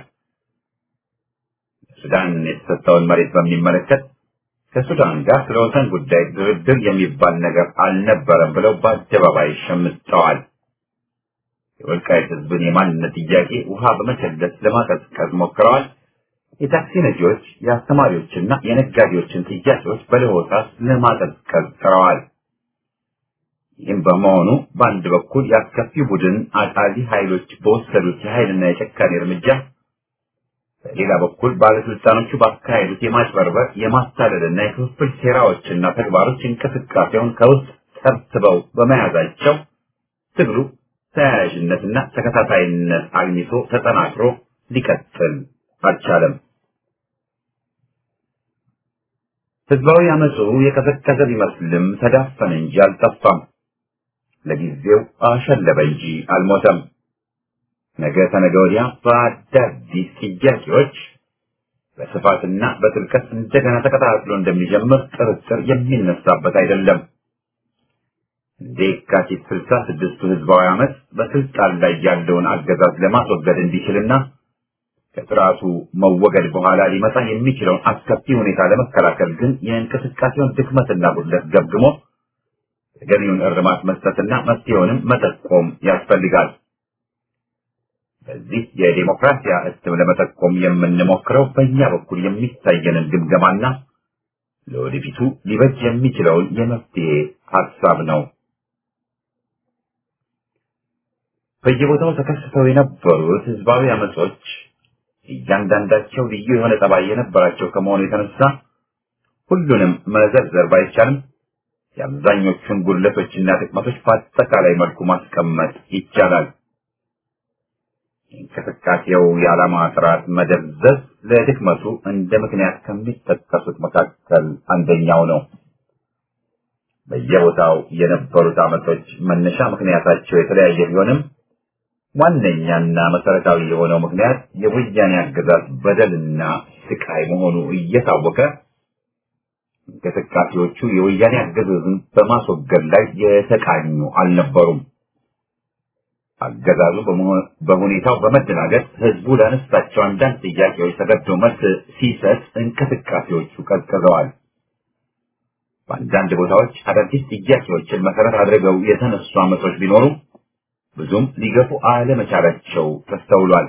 [SPEAKER 4] ሱዳን የተሰጠውን መሬት በሚመለከት ከሱዳን ጋር ስለ ወሰን ጉዳይ ድርድር የሚባል ነገር አልነበረም ብለው በአደባባይ ሸምጠዋል። የወልቃይት ህዝብን የማንነት ጥያቄ ውሃ በመቸለስ ለማቀዝቀዝ ሞክረዋል። የታክሲ ነጂዎች፣ የአስተማሪዎችና የነጋዴዎችን ጥያቄዎች በለሆሳስ ለማቀዝቀዝ ጥረዋል። ይህም በመሆኑ በአንድ በኩል የአስከፊ ቡድን አጣሊ ኃይሎች በወሰዱት የኃይልና የጨካኔ እርምጃ በሌላ በኩል ባለስልጣኖቹ ባካሄዱት የማጭበርበር የማታለልና የክፍፍል ሴራዎችና ተግባሮች እንቅስቃሴውን ከውስጥ ሰብስበው በመያዛቸው ትግሉ ተያያዥነትና ተከታታይነት አግኝቶ ተጠናክሮ ሊቀጥል አልቻለም። ህዝባዊ አመፁ የቀዘቀዘ ቢመስልም ተዳፈነ እንጂ አልጠፋም። ለጊዜው አሸለበ እንጂ አልሞተም። ነገ ተነገ ወዲያ በአዳዲስ ጥያቄዎች በስፋትና በጥልቀት እንደገና ተቀጣጥሎ እንደሚጀምር ጥርጥር የሚነሳበት አይደለም። እንደ የካቲት ስልሳ ስድስቱ ህዝባዊ አመፅ በስልጣን ላይ ያለውን አገዛዝ ለማስወገድ እንዲችልና ከስርዓቱ መወገድ በኋላ ሊመጣ የሚችለውን አስከፊ ሁኔታ ለመከላከል ግን የእንቅስቃሴውን ድክመትና ጉድለት ገምግሞ ተገቢውን እርማት መስጠትና መፍትሄውንም መጠቆም ያስፈልጋል። በዚህ የዴሞክራሲያ እትም ለመጠቆም የምንሞክረው በእኛ በኩል የሚታየንን ግምገማና ለወደፊቱ ሊበጅ የሚችለውን የመፍትሄ ሀሳብ ነው። በየቦታው ተከስተው የነበሩት ህዝባዊ አመጾች እያንዳንዳቸው ልዩ የሆነ ጠባይ የነበራቸው ከመሆኑ የተነሳ ሁሉንም መዘርዘር ባይቻልም የአብዛኞቹን ጉድለቶችና ጥቅመቶች በአጠቃላይ መልኩ ማስቀመጥ ይቻላል። የእንቅስቃሴው የዓላማ ጥራት መደብዘዝ ለድክመቱ እንደ ምክንያት ከሚጠቀሱት መካከል አንደኛው ነው። በየቦታው የነበሩት አመጾች መነሻ ምክንያታቸው የተለያየ ቢሆንም ዋነኛና መሰረታዊ የሆነው ምክንያት የወያኔ አገዛዝ በደልና ስቃይ መሆኑ እየታወቀ እንቅስቃሴዎቹ የወያኔ አገዛዝን በማስወገድ ላይ የተቃኙ አልነበሩም። አገዛዙ በሁኔታው በመደናገጥ ህዝቡ ላነሳቸው አንዳንድ ጥያቄዎች ተገዶ መልስ ሲሰጥ እንቅስቃሴዎቹ ቀዝቅዘዋል። በአንዳንድ ቦታዎች አዳዲስ ጥያቄዎችን መሰረት አድርገው የተነሱ አመጾች ቢኖሩ ብዙም ሊገፉ አለመቻላቸው ተስተውሏል።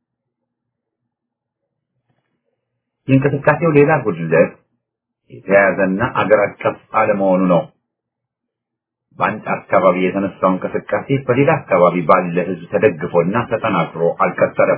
[SPEAKER 4] የእንቅስቃሴው ሌላ ጉድለት የተያያዘና አገር አቀፍ አለመሆኑ ነው። በአንድ አካባቢ የተነሳው እንቅስቃሴ በሌላ አካባቢ ባለ ህዝብ ተደግፎና ተጠናክሮ አልቀጠለም።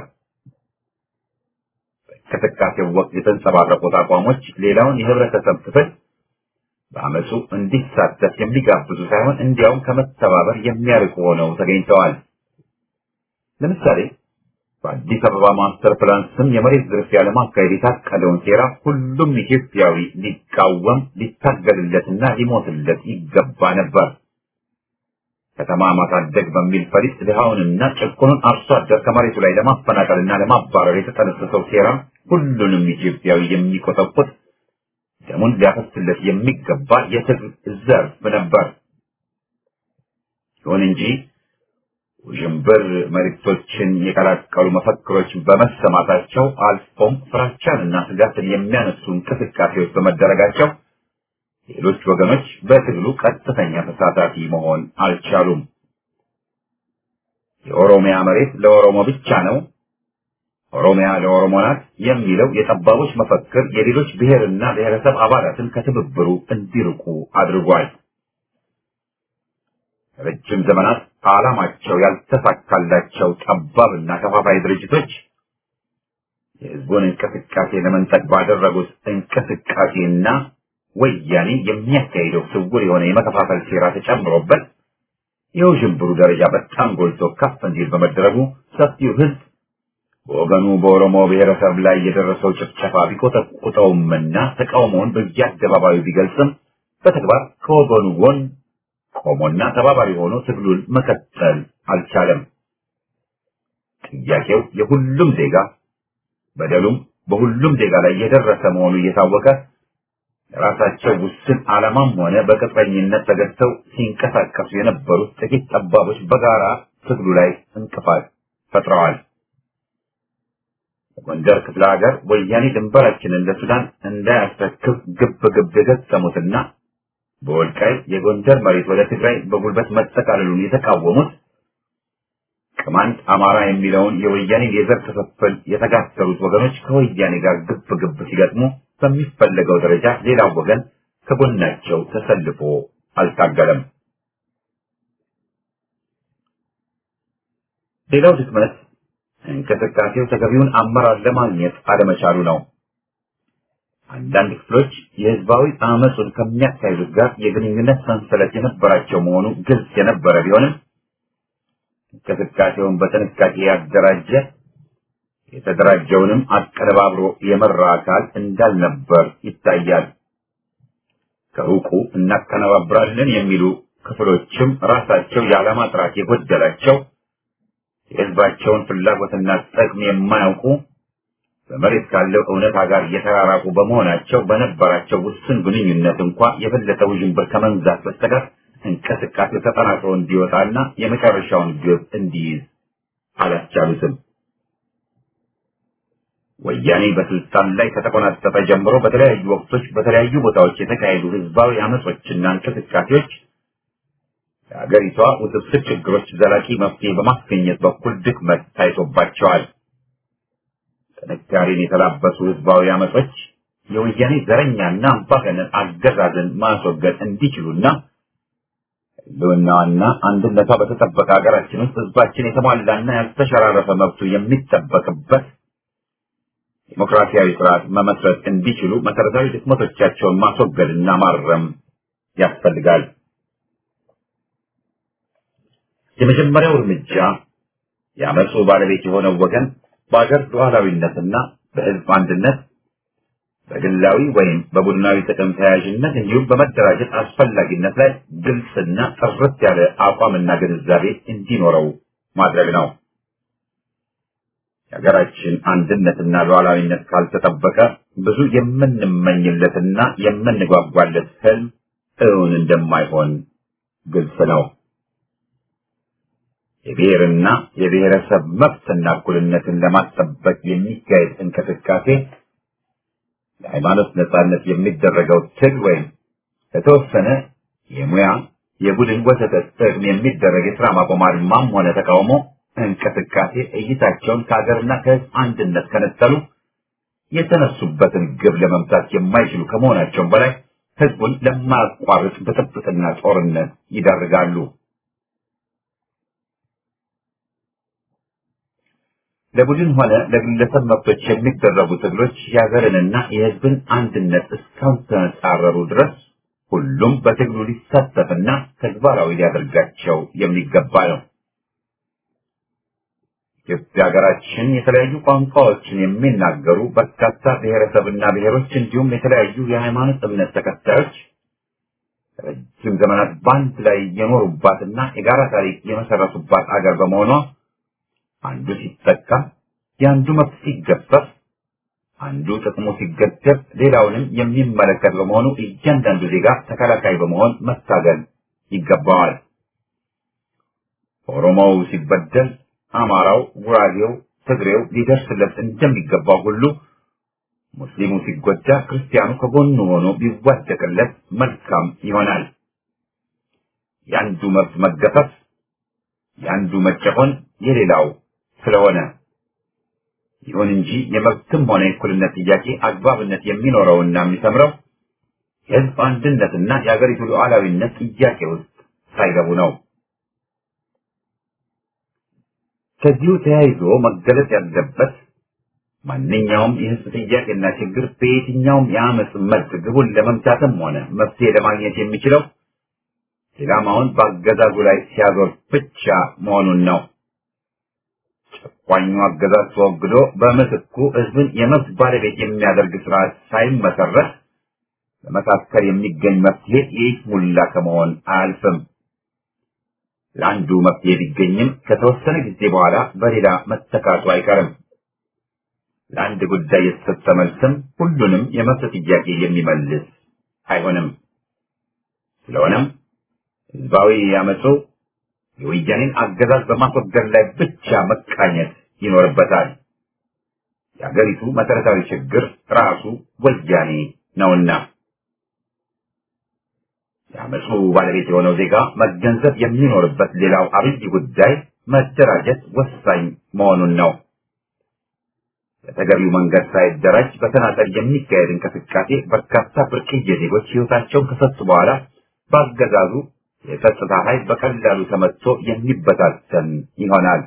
[SPEAKER 4] በእንቅስቃሴው ወቅት የተንጸባረቁት አቋሞች ሌላውን የህብረተሰብ ክፍል በአመፁ እንዲሳተፍ የሚጋብዙ ሳይሆን እንዲያውም ከመተባበር የሚያርቁ ሆነው ተገኝተዋል። ለምሳሌ በአዲስ አበባ ማስተር ፕላን ስም የመሬት ዝርፊያ ለማካሄድ የታቀደውን ሴራ ሁሉም ኢትዮጵያዊ ሊቃወም ሊታገልለትና ሊሞትለት ይገባ ነበር። ከተማ ማሳደግ በሚል ፈሊጥ ድሃውንና ጭቁኑን አርሶ አደር ከመሬቱ ላይ ለማፈናቀልና ለማባረር የተጠነሰሰው ሴራ ሁሉንም ኢትዮጵያዊ የሚቆጠቁጥ ደሙን ሊያፈስለት የሚገባ የትግል ዘርፍ ነበር። ይሁን እንጂ ውዥንብር መልእክቶችን የቀላቀሉ መፈክሮች በመሰማታቸው አልፎም ፍራቻንና ስጋትን የሚያነሱ እንቅስቃሴዎች በመደረጋቸው ሌሎች ወገኖች በትግሉ ቀጥተኛ ተሳታፊ መሆን አልቻሉም። የኦሮሚያ መሬት ለኦሮሞ ብቻ ነው፣ ኦሮሚያ ለኦሮሞ ናት የሚለው የጠባቦች መፈክር የሌሎች ብሔርና ብሔረሰብ አባላትን ከትብብሩ እንዲርቁ አድርጓል። ረጅም ዘመናት ዓላማቸው ያልተሳካላቸው ጠባብና ከፋፋይ ድርጅቶች የህዝቡን እንቅስቃሴ ለመንጠቅ ባደረጉት እንቅስቃሴና ወያኔ የሚያካሂደው ስውር የሆነ የመከፋፈል ሴራ ተጨምሮበት የውዥንብሩ ደረጃ በጣም ጎልቶ ከፍ እንዲል በመደረጉ ሰፊው ህዝብ በወገኑ በኦሮሞ ብሔረሰብ ላይ የደረሰው ጭፍጨፋ ቢቆጠቁጠውምና ተቃውሞውን በየአደባባዩ ቢገልጽም በተግባር ከወገኑ ጎን ቆሞና ተባባሪ ሆኖ ትግሉን መቀጠል አልቻለም። ጥያቄው የሁሉም ዜጋ በደሉም በሁሉም ዜጋ ላይ የደረሰ መሆኑ እየታወቀ ለራሳቸው ውስን ዓላማም ሆነ በቅጥረኝነት ተገዝተው ሲንቀሳቀሱ የነበሩት ጥቂት ጠባቦች በጋራ ትግሉ ላይ እንቅፋት ፈጥረዋል። በጎንደር ክፍለ ሀገር ወያኔ ድንበራችንን ለሱዳን እንዳያስረክብ ግብ ግብ የገጠሙትና በወልቃይት የጎንደር መሬት ወደ ትግራይ በጉልበት መጠቃለሉን የተቃወሙት ቅማንት አማራ የሚለውን የወያኔ የዘር ክፍፍል የተጋተሉት ወገኖች ከወያኔ ጋር ግብ ግብ ሲገጥሙ በሚፈለገው ደረጃ ሌላው ወገን ከጎናቸው ተሰልፎ አልታገለም። ሌላው ድክመት እንቅስቃሴው ተገቢውን አመራር ለማግኘት አለመቻሉ ነው። አንዳንድ ክፍሎች የህዝባዊ አመፁን ከሚያካሂዱት ጋር የግንኙነት ሰንሰለት የነበራቸው መሆኑ ግልጽ የነበረ ቢሆንም እንቅስቃሴውን በጥንቃቄ ያደራጀ የተደራጀውንም አቀነባብሮ የመራ አካል እንዳልነበር ይታያል። ከሩቁ እናቀነባብራለን የሚሉ ክፍሎችም ራሳቸው የዓላማ ጥራት የጎደላቸው የህዝባቸውን ፍላጎትና ጥቅም የማያውቁ በመሬት ካለው እውነታ ጋር የተራራቁ በመሆናቸው በነበራቸው ውስን ግንኙነት እንኳ የበለጠ ውዥንብር ከመንዛት በስተቀር እንቅስቃሴው ተጠናክሮ እንዲወጣና የመጨረሻውን ግብ እንዲይዝ አላስቻሉትም። ወያኔ በስልጣን ላይ ከተቆናጠጠ ጀምሮ በተለያዩ ወቅቶች በተለያዩ ቦታዎች የተካሄዱ ህዝባዊ አመጾችና እንቅስቃሴዎች የሀገሪቷ ውስብስብ ችግሮች ዘላቂ መፍትሄ በማስገኘት በኩል ድክመት ታይቶባቸዋል። ጥንካሬን የተላበሱ ህዝባዊ አመጾች የወያኔ ዘረኛና አምባገነን አገዛዝን ማስወገድ እንዲችሉና ህልውናዋና አንድነቷ በተጠበቀ ሀገራችን ውስጥ ህዝባችን የተሟላና ያልተሸራረፈ መብቱ የሚጠበቅበት ዲሞክራሲያዊ ስርዓት መመስረት እንዲችሉ መሰረታዊ ድክመቶቻቸውን ማስወገድና ማረም ያስፈልጋል። የመጀመሪያው እርምጃ የአመፁ ባለቤት የሆነው ወገን በአገር ሉዓላዊነትና በህዝብ አንድነት በግላዊ ወይም በቡድናዊ ጥቅም ተያያዥነት እንዲሁም በመደራጀት አስፈላጊነት ላይ ግልጽና ጥርት ያለ አቋምና ግንዛቤ እንዲኖረው ማድረግ ነው። የሀገራችን አንድነትና ሉዓላዊነት ካልተጠበቀ ብዙ የምንመኝለትና የምንጓጓለት ህልም እውን እንደማይሆን ግልጽ ነው። የብሔርና የብሔረሰብ መብትና እኩልነትን ለማስጠበቅ የሚካሄድ እንቅስቃሴ ለሃይማኖት ነጻነት የሚደረገው ትግል ወይም ለተወሰነ የሙያ የቡድን ወዘተ ጥቅም የሚደረግ የስራ ማቆም አድማም ሆነ ተቃውሞ እንቅስቃሴ እይታቸውን ከሀገርና ከህዝብ አንድነት ከነጠሉ የተነሱበትን ግብ ለመምታት የማይችሉ ከመሆናቸውም በላይ ህዝቡን ለማያቋርጥ ብጥብጥና ጦርነት ይዳርጋሉ። ለቡድን ሆነ ለግለሰብ መብቶች የሚደረጉ ትግሎች የሀገርንና የህዝብን አንድነት እስካልተጻረሩ ድረስ ሁሉም በትግሉ ሊሳተፍና ተግባራዊ ሊያደርጋቸው የሚገባ ነው። ኢትዮጵያ ሀገራችን የተለያዩ ቋንቋዎችን የሚናገሩ በርካታ ብሔረሰብና ብሔሮች እንዲሁም የተለያዩ የሃይማኖት እምነት ተከታዮች ረጅም ዘመናት በአንድ ላይ የኖሩባትና የጋራ ታሪክ የመሰረቱባት አገር በመሆኗ አንዱ ሲጠቃ የአንዱ መብት ሲገፈፍ አንዱ ጥቅሙ ሲገደብ ሌላውንም የሚመለከት በመሆኑ እያንዳንዱ ዜጋ ተከላካይ በመሆን መታገል ይገባዋል። ኦሮሞው ሲበደል አማራው፣ ጉራጌው፣ ትግሬው ሊደርስለት እንደሚገባው ሁሉ ሙስሊሙ ሲጎዳ ክርስቲያኑ ከጎኑ ሆኖ ቢዋደቅለት መልካም ይሆናል። የአንዱ መብት መገፈፍ፣ የአንዱ መጨቆን የሌላው ስለሆነ ይሁን እንጂ የመብትም ሆነ የእኩልነት ጥያቄ አግባብነት የሚኖረውና የሚሰምረው የህዝብ አንድነትና የአገሪቱ ሉዓላዊነት ጥያቄ ውስጥ ሳይገቡ ነው። ከዚሁ ተያይዞ መገለጽ ያለበት ማንኛውም የህዝብ ጥያቄና ችግር በየትኛውም የአመፅ መልክ ግቡን ለመምታትም ሆነ መፍትሄ ለማግኘት የሚችለው ኢላማውን በአገዛዙ ላይ ሲያዞር ብቻ መሆኑን ነው። ጨቋኙ አገዛዝ ተወግዶ በምትኩ ህዝብን የመብት ባለቤት የሚያደርግ ስርዓት ሳይመሰረት በመካከል የሚገኝ መፍትሄ የይስሙላ ከመሆን አያልፍም። ለአንዱ መፍትሄ ቢገኝም ከተወሰነ ጊዜ በኋላ በሌላ መተካቱ አይቀርም። ለአንድ ጉዳይ የተሰጠ መልስም ሁሉንም የመብት ጥያቄ የሚመልስ አይሆንም። ስለሆነም ህዝባዊ ያመፁ የወያኔን አገዛዝ በማስወገድ ላይ ብቻ መቃኘት ይኖርበታል። የአገሪቱ መሰረታዊ ችግር ራሱ ወያኔ ነውና የአመፁ ባለቤት የሆነው ዜጋ መገንዘብ የሚኖርበት ሌላው አብይ ጉዳይ መደራጀት ወሳኝ መሆኑን ነው። በተገቢው መንገድ ሳይደራጅ በተናጠል የሚካሄድ እንቅስቃሴ በርካታ ብርቅዬ ዜጎች ህይወታቸውን ከሰጡ በኋላ በአገዛዙ የጸጥታ ኃይል በቀላሉ ተመትቶ የሚበታተን ይሆናል።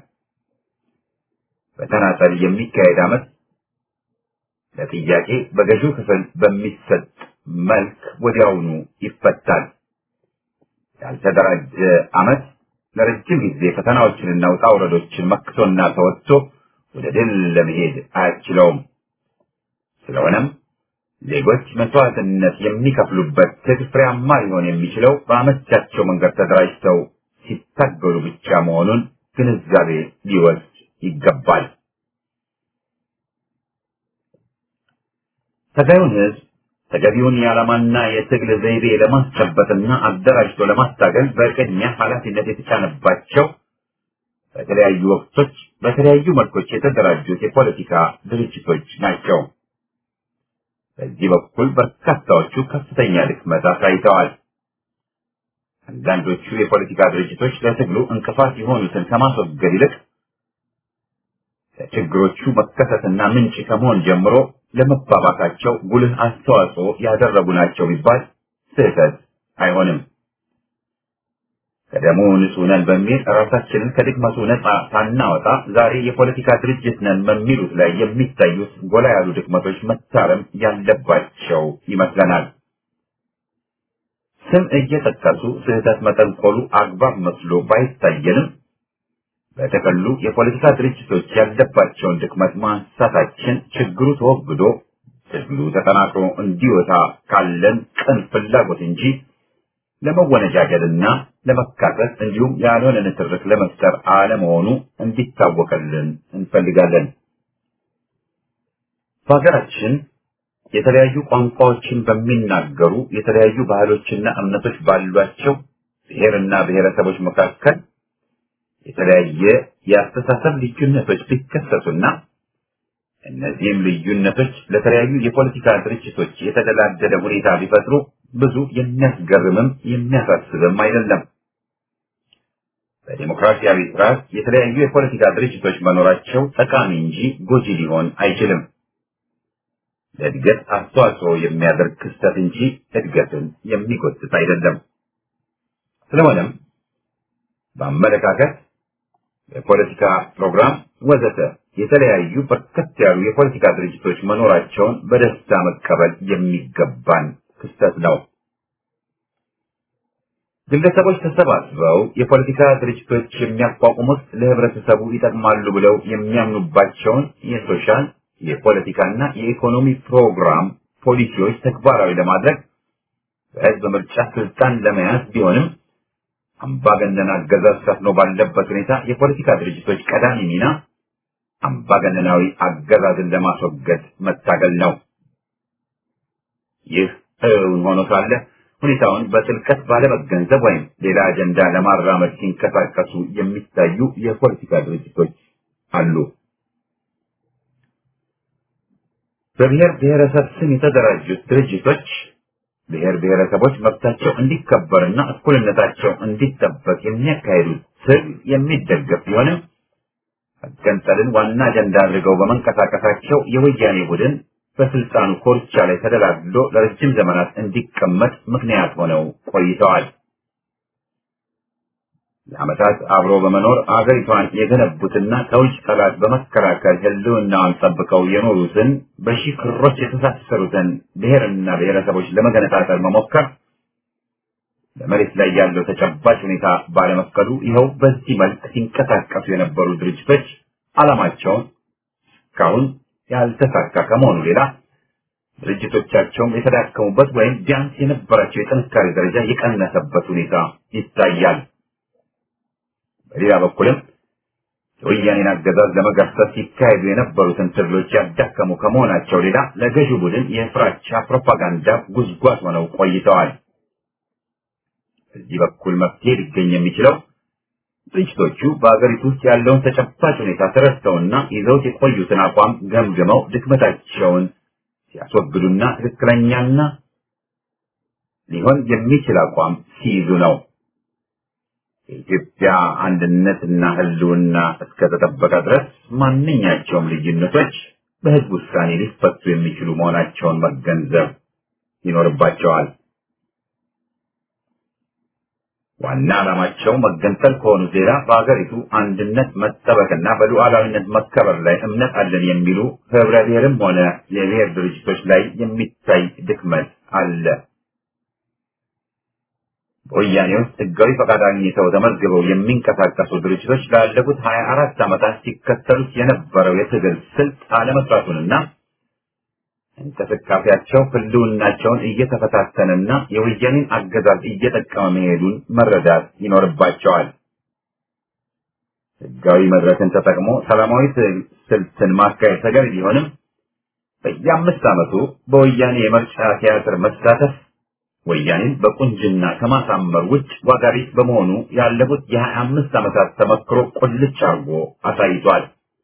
[SPEAKER 4] በተናጠል የሚካሄድ አመት ለጥያቄ በገዢው ክፍል በሚሰጥ መልክ ወዲያውኑ ይፈታል። ያልተደራጀ አመት ለረጅም ጊዜ ፈተናዎችንና ውጣ ውረዶችን መክቶና ተወጥቶ ወደ ድል ለመሄድ አያስችለውም። ስለሆነም ዜጎች መስዋዕትነት የሚከፍሉበት ትግል ፍሬያማ ሊሆን የሚችለው በአመቻቸው መንገድ ተደራጅተው ሲታገሉ ብቻ መሆኑን ግንዛቤ ሊወስድ ይገባል። ተገዩን ህዝብ ተገቢውን የዓላማና የትግል ዘይቤ ለማስጨበጥና አደራጅቶ ለማስታገል በቅድሚያ ኃላፊነት የተጫነባቸው በተለያዩ ወቅቶች በተለያዩ መልኮች የተደራጁት የፖለቲካ ድርጅቶች ናቸው። በዚህ በኩል በርካታዎቹ ከፍተኛ ድክመት አሳይተዋል። አንዳንዶቹ የፖለቲካ ድርጅቶች ለትግሉ እንቅፋት የሆኑትን ከማስወገድ ይልቅ ለችግሮቹ መከሰትና ምንጭ ከመሆን ጀምሮ ለመባባሳቸው ጉልህ አስተዋጽኦ ያደረጉ ናቸው ቢባል ስህተት አይሆንም። ከደሙ ንጹህ ነን በሚል ራሳችንን ከድክመቱ ነፃ ሳናወጣ ዛሬ የፖለቲካ ድርጅት ነን በሚሉት ላይ የሚታዩት ጎላ ያሉ ድክመቶች መታረም ያለባቸው ይመስለናል። ስም እየጠቀሱ ስህተት መጠንቆሉ አግባብ መስሎ ባይታየንም በተቀሉ የፖለቲካ ድርጅቶች ያለባቸውን ድክመት ማንሳታችን ችግሩ ተወግዶ ትግሉ ተጠናክሮ እንዲወጣ ካለን ቅን ፍላጎት እንጂ ለመወነጃጀልና ለመካሰስ እንዲሁም ያልሆነ ንትርክ ለመፍጠር አለመሆኑ እንዲታወቅልን እንፈልጋለን። በሀገራችን የተለያዩ ቋንቋዎችን በሚናገሩ የተለያዩ ባህሎችና እምነቶች ባሏቸው ብሔርና ብሔረሰቦች መካከል የተለያየ የአስተሳሰብ ልዩነቶች ቢከሰቱና እነዚህም ልዩነቶች ለተለያዩ የፖለቲካ ድርጅቶች የተደላደለ ሁኔታ ቢፈጥሩ ብዙ የሚያስገርምም የሚያሳስብም አይደለም። በዲሞክራሲያዊ ስርዓት የተለያዩ የፖለቲካ ድርጅቶች መኖራቸው ጠቃሚ እንጂ ጎጂ ሊሆን አይችልም። ለእድገት አስተዋጽኦ የሚያደርግ ክስተት እንጂ እድገትን የሚጎትት አይደለም። ስለሆነም በአመለካከት የፖለቲካ ፕሮግራም ወዘተ የተለያዩ በርከት ያሉ የፖለቲካ ድርጅቶች መኖራቸውን በደስታ መቀበል የሚገባን ክስተት ነው። ግለሰቦች ተሰባስበው የፖለቲካ ድርጅቶች የሚያቋቁሙት ለህብረተሰቡ ይጠቅማሉ ብለው የሚያምኑባቸውን የሶሻል የፖለቲካና የኢኮኖሚ ፕሮግራም ፖሊሲዎች ተግባራዊ ለማድረግ በህዝብ ምርጫ ስልጣን ለመያዝ ቢሆንም አምባገነን አገዛዝ ሰፍኖ ባለበት ሁኔታ የፖለቲካ ድርጅቶች ቀዳሚ ሚና አምባገነናዊ አገዛዝን ለማስወገድ መታገል ነው። ይህ እውን ሆኖ ሳለ ሁኔታውን በጥልቀት ባለመገንዘብ ወይም ሌላ አጀንዳ ለማራመድ ሲንቀሳቀሱ የሚታዩ የፖለቲካ ድርጅቶች አሉ። በብሔር ብሔረሰብ ስም የተደራጁት ድርጅቶች ብሔር ብሔረሰቦች መብታቸው እንዲከበርና እኩልነታቸው እንዲጠበቅ የሚያካሂዱት ትግል የሚደገፍ ቢሆንም መገንጠልን ዋና አጀንዳ አድርገው በመንቀሳቀሳቸው የወያኔ ቡድን በስልጣኑ ኮርቻ ላይ ተደላድሎ ለረጅም ዘመናት እንዲቀመጥ ምክንያት ሆነው ቆይተዋል። ለዓመታት አብሮ በመኖር አገሪቷን የገነቡትና ከውጭ ጠላት በመከላከል ሕልውናዋን ጠብቀው የኖሩትን በሺህ ክሮች የተሳሰሩትን ብሔርና ብሔረሰቦች ለመገነጣጠል መሞከር በመሬት ላይ ያለው ተጨባጭ ሁኔታ ባለመፍቀዱ ይኸው በዚህ መልክ ሲንቀሳቀሱ የነበሩ ድርጅቶች ዓላማቸውን እስካሁን ያልተሳካ ከመሆኑ ሌላ ድርጅቶቻቸውም የተዳከሙበት ወይም ቢያንስ የነበራቸው የጥንካሬ ደረጃ የቀነሰበት ሁኔታ ይታያል። በሌላ በኩልም የወያኔን አገዛዝ ለመገርሰስ ሲካሄዱ የነበሩትን ትግሎች ያዳከሙ ከመሆናቸው ሌላ ለገዢው ቡድን የፍራቻ ፕሮፓጋንዳ ጉዝጓዝ ሆነው ቆይተዋል። በዚህ በኩል መፍትሄ ሊገኝ የሚችለው ድርጅቶቹ በአገሪቱ ውስጥ ያለውን ተጨባጭ ሁኔታ ተረድተውና ይዘውት የቆዩትን አቋም ገምግመው ድክመታቸውን ሲያስወግዱና ትክክለኛና ሊሆን የሚችል አቋም ሲይዙ ነው። የኢትዮጵያ አንድነትና ሕልውና እስከተጠበቀ ድረስ ማንኛቸውም ልዩነቶች በሕዝብ ውሳኔ ሊፈቱ የሚችሉ መሆናቸውን መገንዘብ ይኖርባቸዋል። ዋና ዓላማቸው መገንጠል ከሆኑ ሌላ በሀገሪቱ አንድነት መጠበቅና በሉዓላዊነት መከበር ላይ እምነት አለን የሚሉ ህብረ ብሔርም ሆነ የብሔር ድርጅቶች ላይ የሚታይ ድክመት አለ። በወያኔ ውስጥ ህጋዊ ፈቃድ አግኝተው ተመዝግበው የሚንቀሳቀሱ ድርጅቶች ላለፉት ሀያ አራት ዓመታት ሲከተሉት የነበረው የትግል ስልት አለመስራቱንና እንቅስቃሴያቸው ህልውናቸውን እየተፈታተነና የወያኔን አገዛዝ እየጠቀመ መሄዱን መረዳት ይኖርባቸዋል። ህጋዊ መድረክን ተጠቅሞ ሰላማዊ ስልትን ማካሄድ ተገቢ ቢሆንም በየአምስት ዓመቱ በወያኔ የምርጫ ቲያትር መሳተፍ ወያኔን በቁንጅና ከማሳመር ውጭ ዋጋ ቢስ በመሆኑ ያለፉት የሀያ አምስት ዓመታት ተመክሮ ቁልጭ አድርጎ አሳይቷል።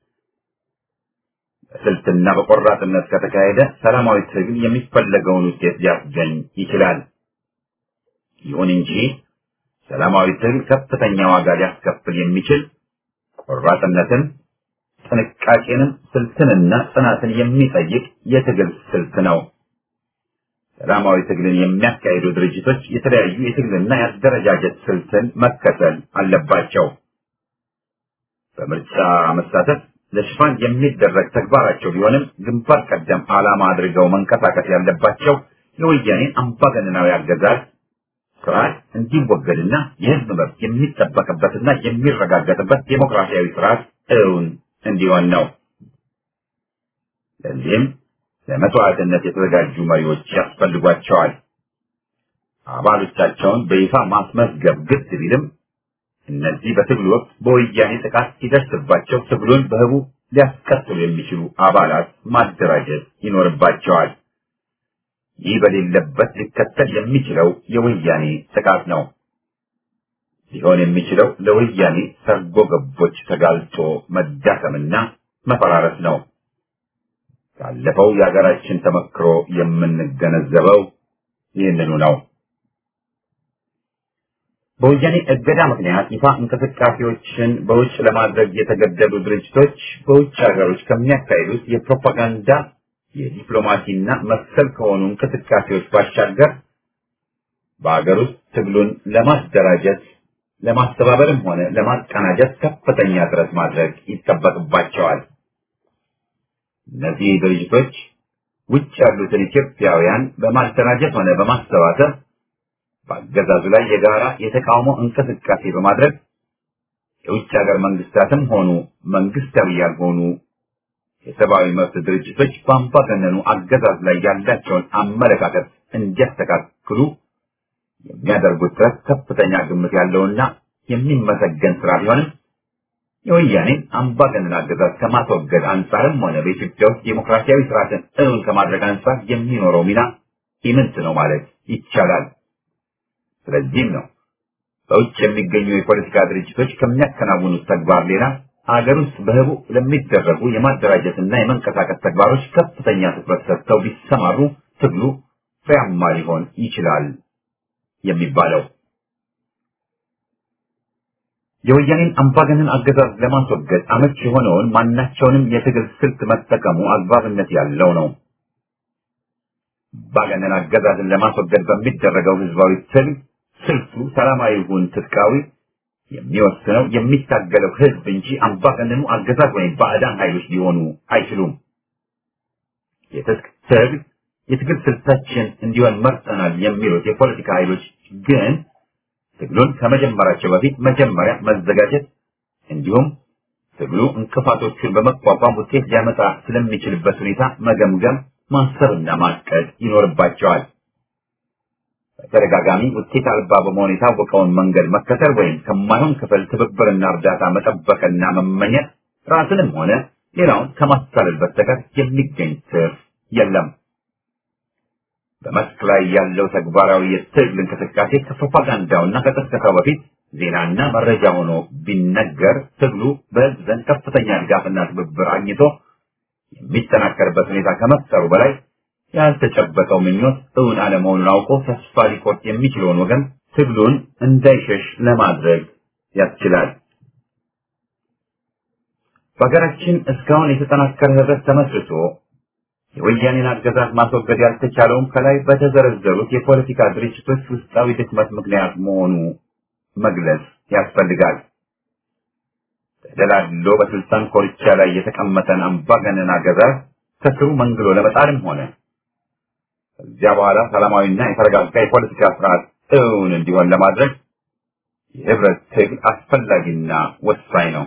[SPEAKER 4] በስልትና በቆራጥነት ከተካሄደ ሰላማዊ ትግል የሚፈለገውን ውጤት ሊያስገኝ ይችላል። ይሁን እንጂ ሰላማዊ ትግል ከፍተኛ ዋጋ ሊያስከፍል የሚችል ቆራጥነትን፣ ጥንቃቄንም፣ ስልትንና ጽናትን የሚጠይቅ የትግል ስልት ነው። ሰላማዊ ትግልን የሚያካሂዱ ድርጅቶች የተለያዩ የትግልና የአደረጃጀት ስልትን መከተል አለባቸው። በምርጫ መሳተፍ ለሽፋን የሚደረግ ተግባራቸው ቢሆንም ግንባር ቀደም ዓላማ አድርገው መንቀሳቀስ ያለባቸው የወያኔን አምባገነናዊ አገዛዝ ስርዓት እንዲወገድና የሕዝብ መብት የሚጠበቅበትና የሚረጋገጥበት ዴሞክራሲያዊ ስርዓት እውን እንዲሆን ነው። ለዚህም ለመስዋዕትነት የተዘጋጁ መሪዎች ያስፈልጓቸዋል። አባሎቻቸውን በይፋ ማስመዝገብ ግድ ቢልም እነዚህ በትግሉ ወቅት በወያኔ ጥቃት ሲደርስባቸው ትግሉን በህቡ ሊያስቀጥሉ የሚችሉ አባላት ማደራጀት ይኖርባቸዋል። ይህ በሌለበት ሊከተል የሚችለው የወያኔ ጥቃት ነው። ሊሆን የሚችለው ለወያኔ ሰርጎ ገቦች ተጋልጦ መዳከምና መፈራረስ ነው። ካለፈው የሀገራችን ተመክሮ የምንገነዘበው ይህንኑ ነው። በወያኔ እገዳ ምክንያት ይፋ እንቅስቃሴዎችን በውጭ ለማድረግ የተገደዱ ድርጅቶች በውጭ ሀገሮች ከሚያካሂዱት የፕሮፓጋንዳ የዲፕሎማሲና መሰል ከሆኑ እንቅስቃሴዎች ባሻገር በሀገር ውስጥ ትግሉን ለማደራጀት ለማስተባበርም ሆነ ለማቀናጀት ከፍተኛ ጥረት ማድረግ ይጠበቅባቸዋል። እነዚህ ድርጅቶች ውጭ ያሉትን ኢትዮጵያውያን በማደራጀት ሆነ በማሰባሰብ በአገዛዙ ላይ የጋራ የተቃውሞ እንቅስቃሴ በማድረግ የውጭ ሀገር መንግስታትም ሆኑ መንግስታዊ ያልሆኑ የሰብአዊ መብት ድርጅቶች በአምባገነኑ አገዛዝ ላይ ያላቸውን አመለካከት እንዲያስተካክሉ የሚያደርጉት ጥረት ከፍተኛ ግምት ያለውና የሚመሰገን ስራ ቢሆንም የወያኔን አምባገነን አገዛዝ ከማስወገድ አንጻርም ሆነ በኢትዮጵያ ውስጥ ዴሞክራሲያዊ ስርዓትን እውን ከማድረግ አንጻር የሚኖረው ሚና ኢምንት ነው ማለት ይቻላል። ስለዚህም ነው በውጭ የሚገኙ የፖለቲካ ድርጅቶች ከሚያከናውኑት ተግባር ሌላ ሀገር ውስጥ በህቡ ለሚደረጉ የማደራጀትና የመንቀሳቀስ ተግባሮች ከፍተኛ ትኩረት ሰጥተው ቢሰማሩ ትግሉ ፍሬያማ ሊሆን ይችላል የሚባለው። የወያኔን አምባገነን አገዛዝ ለማስወገድ አመች የሆነውን ማናቸውንም የትግል ስልት መጠቀሙ አግባብነት ያለው ነው። አምባገነን አገዛዝን ለማስወገድ በሚደረገው ህዝባዊ ትግል ስልቱ ሰላማዊ ይሁን ትጥቃዊ የሚወስነው የሚታገለው ህዝብ እንጂ አምባገነኑ አገዛዝ ወይም ባዕዳን ኃይሎች ሊሆኑ አይችሉም። የትጥቅ ትግል የትግል ስልታችን እንዲሆን መርጠናል የሚሉት የፖለቲካ ኃይሎች ግን ትግሉን ከመጀመራቸው በፊት መጀመሪያ መዘጋጀት እንዲሁም ትግሉ እንቅፋቶቹን በመቋቋም ውጤት ሊያመጣ ስለሚችልበት ሁኔታ መገምገም፣ ማሰብና ማቀድ ይኖርባቸዋል። በተደጋጋሚ ውጤት አልባ በመሆን የታወቀውን መንገድ መከተል ወይም ከማይሆን ክፍል ትብብርና እርዳታ መጠበቅና መመኘት ራስንም ሆነ ሌላውን ከማታለል በስተቀር የሚገኝ ትርፍ የለም። በመስክ ላይ ያለው ተግባራዊ የትግል እንቅስቃሴ ከፕሮፓጋንዳውና ከቅስቀሳው በፊት ዜናና መረጃ ሆኖ ቢነገር ትግሉ በሕዝብ ዘንድ ከፍተኛ ድጋፍና ትብብር አግኝቶ የሚጠናከርበት ሁኔታ ከመፍጠሩ በላይ ያልተጨበጠው ምኞት እውን አለመሆኑን አውቆ ተስፋ ሊቆርጥ የሚችለውን ወገን ትግሉን እንዳይሸሽ ለማድረግ ያስችላል። በሀገራችን እስካሁን የተጠናከረ ህብረት ተመስርቶ የወያኔን አገዛዝ ማስወገድ ያልተቻለውም ከላይ በተዘረዘሩት የፖለቲካ ድርጅቶች ውስጣዊ ድክመት ምክንያት መሆኑ መግለጽ ያስፈልጋል። ተደላድሎ በስልጣን ኮርቻ ላይ የተቀመጠን አምባገነን አገዛዝ ከስሩ መንግሎ ለመጣልም ሆነ ከዚያ በኋላ ሰላማዊና የተረጋጋ የፖለቲካ ስርዓት እውን እንዲሆን ለማድረግ የህብረት ትግል አስፈላጊና ወሳኝ ነው።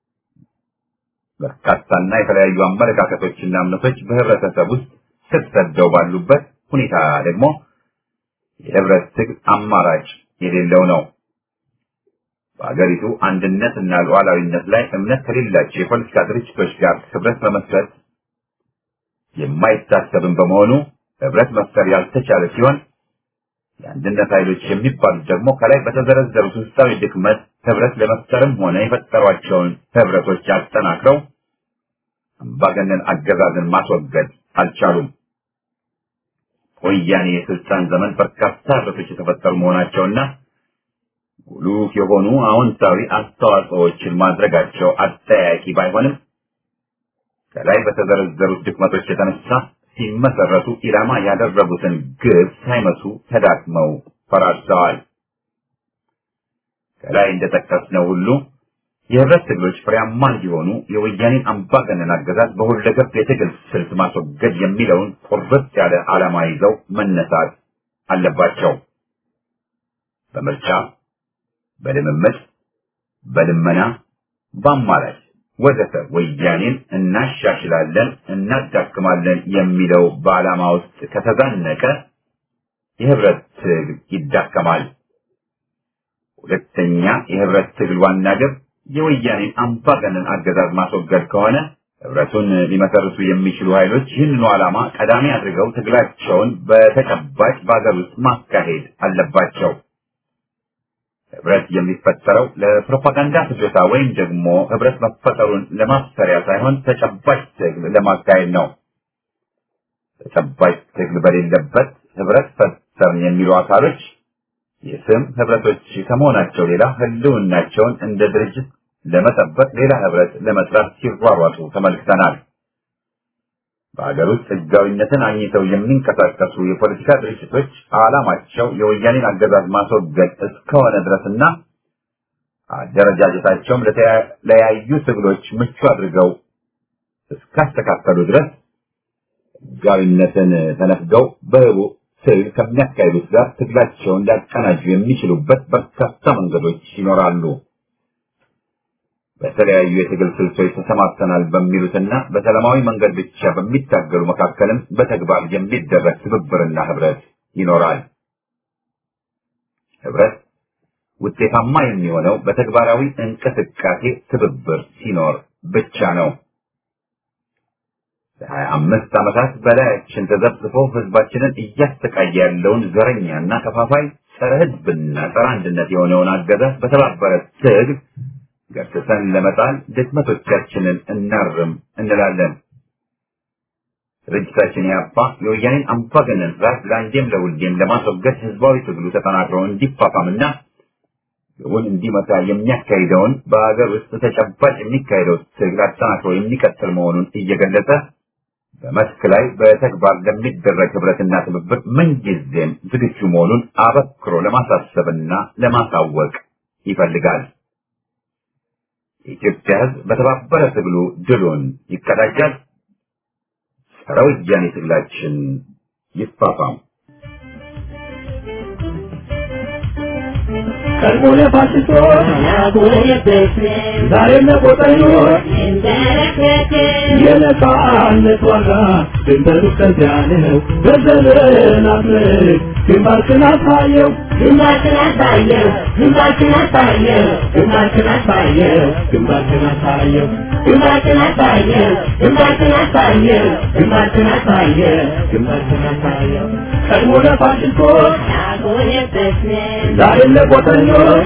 [SPEAKER 4] በርካታና የተለያዩ አመለካከቶችና እምነቶች በህብረተሰብ ውስጥ ስር ሰደው ባሉበት ሁኔታ ደግሞ የህብረት ትግል አማራጭ የሌለው ነው። በአገሪቱ አንድነት እና ሉዓላዊነት ላይ እምነት ከሌላቸው የፖለቲካ ድርጅቶች ጋር ህብረት መመስረት የማይታሰብም በመሆኑ ህብረት መፍጠር ያልተቻለ ሲሆን የአንድነት ኃይሎች የሚባሉት ደግሞ ከላይ በተዘረዘሩት ውስጣዊ ድክመት ህብረት ለመፍጠርም ሆነ የፈጠሯቸውን ህብረቶች አጠናክረው አምባገነን አገዛዝን ማስወገድ አልቻሉም። ወያኔ የስልጣን ዘመን በርካታ ህብረቶች የተፈጠሩ መሆናቸውና ጉሉፍ የሆኑ አዎንታዊ አስተዋጽኦዎችን ማድረጋቸው አጠያቂ ባይሆንም ከላይ በተዘረዘሩት ድክመቶች የተነሳ ሲመሰረቱ ኢላማ ያደረጉትን ግብ ሳይመቱ ተዳክመው ፈራርሰዋል። ከላይ እንደጠቀስነው ሁሉ የህብረት ትግሎች ፍሬያማ እንዲሆኑ የወያኔን አምባገነን አገዛዝ በሁለገብ የትግል ስልት ማስወገድ የሚለውን ቁርጥ ያለ ዓላማ ይዘው መነሳት አለባቸው። በምርጫ፣ በልምምድ፣ በልመና፣ በአማራጭ ወዘተ ወያኔን እናሻሽላለን፣ እናዳክማለን የሚለው በዓላማ ውስጥ ከተዛነቀ የህብረት ትግል ይዳከማል። ሁለተኛ የህብረት ትግል ዋና ግብ የወያኔን አምባገነን አገዛዝ ማስወገድ ከሆነ ህብረቱን ሊመሰርቱ የሚችሉ ኃይሎች ይህንኑ ዓላማ ቀዳሚ አድርገው ትግላቸውን በተጨባጭ በአገር ውስጥ ማካሄድ አለባቸው። ህብረት የሚፈጠረው ለፕሮፓጋንዳ ፍጆታ ወይም ደግሞ ህብረት መፈጠሩን ለማሰሪያ ሳይሆን ተጨባጭ ትግል ለማካሄድ ነው። ተጨባጭ ትግል በሌለበት ህብረት ፈጠርን የሚሉ አካሎች የስም ህብረቶች ከመሆናቸው ሌላ ህልውናቸውን እንደ ድርጅት ለመጠበቅ ሌላ ህብረት ለመስራት ሲሯሯጡ ተመልክተናል። በሀገር ውስጥ ህጋዊነትን አግኝተው የሚንቀሳቀሱ የፖለቲካ ድርጅቶች ዓላማቸው የወያኔን አገዛዝ ማስወገድ እስከሆነ ድረስና አደረጃጀታቸውም ለተለያዩ ትግሎች ምቹ አድርገው እስካስተካከሉ ድረስ ህጋዊነትን ተነፍገው በህቡ ትግል ከሚያካሂዱት ጋር ትግላቸውን ሊያቀናጁ የሚችሉበት በርካታ መንገዶች ይኖራሉ። በተለያዩ የትግል ስልቶች ተሰማርተናል በሚሉትና በሰላማዊ መንገድ ብቻ በሚታገሉ መካከልም በተግባር የሚደረግ ትብብርና ህብረት ይኖራል። ህብረት ውጤታማ የሚሆነው በተግባራዊ እንቅስቃሴ ትብብር ሲኖር ብቻ ነው። ለሀያ አምስት ዓመታት በላያችን ተዘብዝፎ ህዝባችንን እያሰቃየ ያለውን ዘረኛና ከፋፋይ ጸረ ህዝብና ጸረ አንድነት የሆነውን አገዛዝ በተባበረ ትግል ገርትተን ለመጣል ድክመቶቻችንን እናርም እንላለን። ድርጅታችን ያባ የወያኔን አምባገነን ስርዓት ለአንዴም ለሁሌም ለማስወገድ ህዝባዊ ትግሉ ተጠናክሮ እንዲፋፋምና ግቡን እንዲመታ የሚያካሂደውን በሀገር ውስጥ ተጨባጭ የሚካሄደው ትግል አጠናክሮ የሚቀጥል መሆኑን እየገለጸ በመስክ ላይ በተግባር ለሚደረግ ህብረትና ትብብር ምንጊዜም ዝግጁ መሆኑን አበክሮ ለማሳሰብና ለማሳወቅ ይፈልጋል። የኢትዮጵያ ህዝብ በተባበረ ትግሉ ድሉን ይቀዳጃል። ጸረ ወያኔ ትግላችን ይፋፋም።
[SPEAKER 2] ቀድሞ ለፋሽስቶች ዛሬም ለቆጠኞች የነጻነት ዋጋ ድንበሩ ከዚያ ነው። በዘመናት ምርክ ግንባርክን አሳየው ግንባርክን አሳየው ግንባርክን አሳየው ግንባርክን አሳየው ግንባርክን አሳየው ግንባርክን አሳየው ግንባርክን አሳየው ግንባርክን አሳየው ግንባርክን አሳየው ቀድሞ ለፋሽስቶች ዛሬም ለቆጠኞች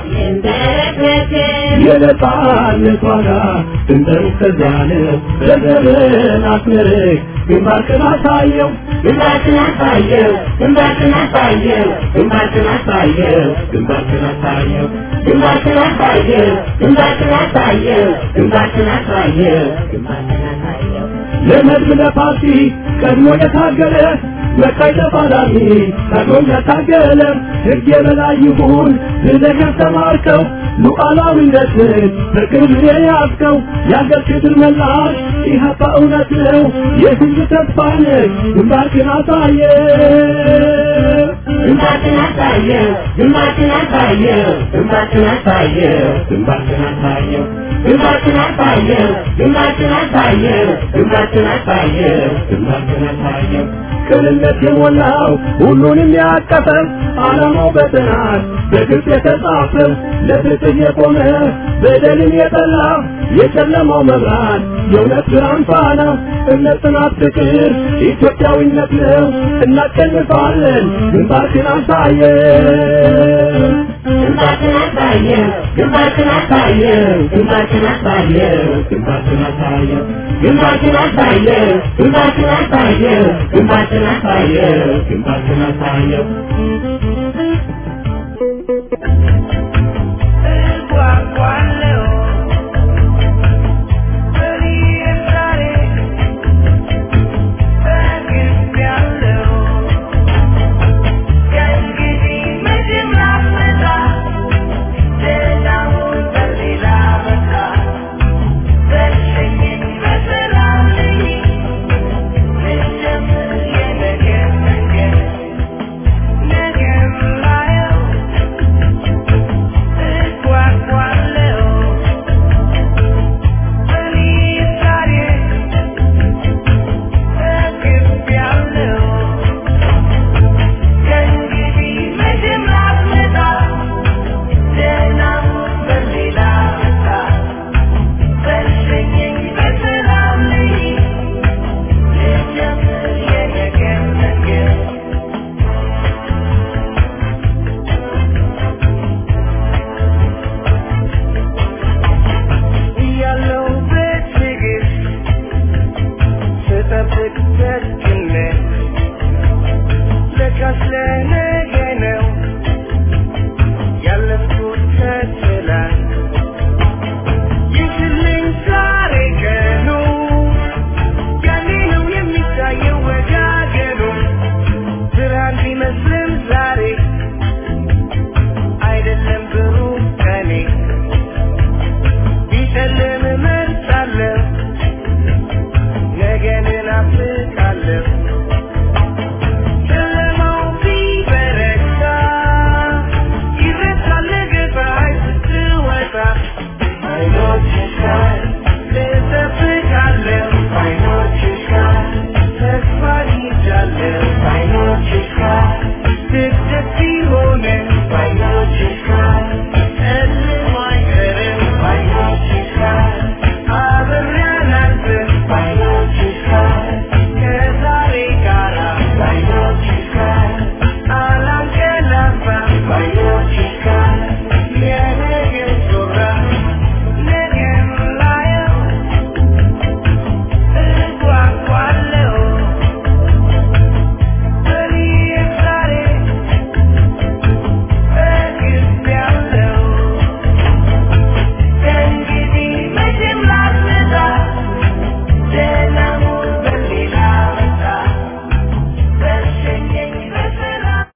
[SPEAKER 2] የነጻነት ዋጋ ድንበሩ ከዚያ ነው። በዘመናት ምርክ ግንባርክን አሳየው ግንባርክን አሳየው ግንባርክን አሳየው ግንባርክን አሳየው ግንባርክን አሳየው ግንባርክን አሳየው ግንባርክን አሳየው ግንባርክን አሳየው ግንባርክን አሳየው ለመድብ ለፓርቲ ቀድሞ የታገለ መካይ ተፋላሚ ቀድሞ ያታገለ ሕግ የበላይ ይሁን ብለህ ያስተማርከው ሉዓላዊነትን በቅርብ የያዝከው የአገር ክብር መላሽ ኢህአፓ እውነት ነው የህዝብ ተስፋ ነህ ግንባርክን አሳየ ግንባርክን አሳየው ግንባርክን አሳየው ግንባርክን አሳየው ግንባርክን አሳየው ግንባርክን አሳየው ግንባርክን አሳየው ግንባርክን አሳየው ግንባርክን አሳየው ቅንነት የሞላው ሁሉንም ያቀፈው ዓላማው በጥናት በግልጽ የተጻፈው ለፍትህ የቆመ በደልን የጠላ የጨለማው መብራት የእውነት ብርሃን ፋና እምነት፣ ጽናት፣ ፍቅር ኢትዮጵያዊነት ነው። እናሸንፋለን። ግንባርክን አሳየው ግንባርክን አሳየው ግንባርክን አሳየው ግንባርክን አሳየው ግንባርክን አሳየው ግንባርክን አሳየው ግንባርክን አሳየው ግንባርክን አሳየው ግንባርክን አሳየው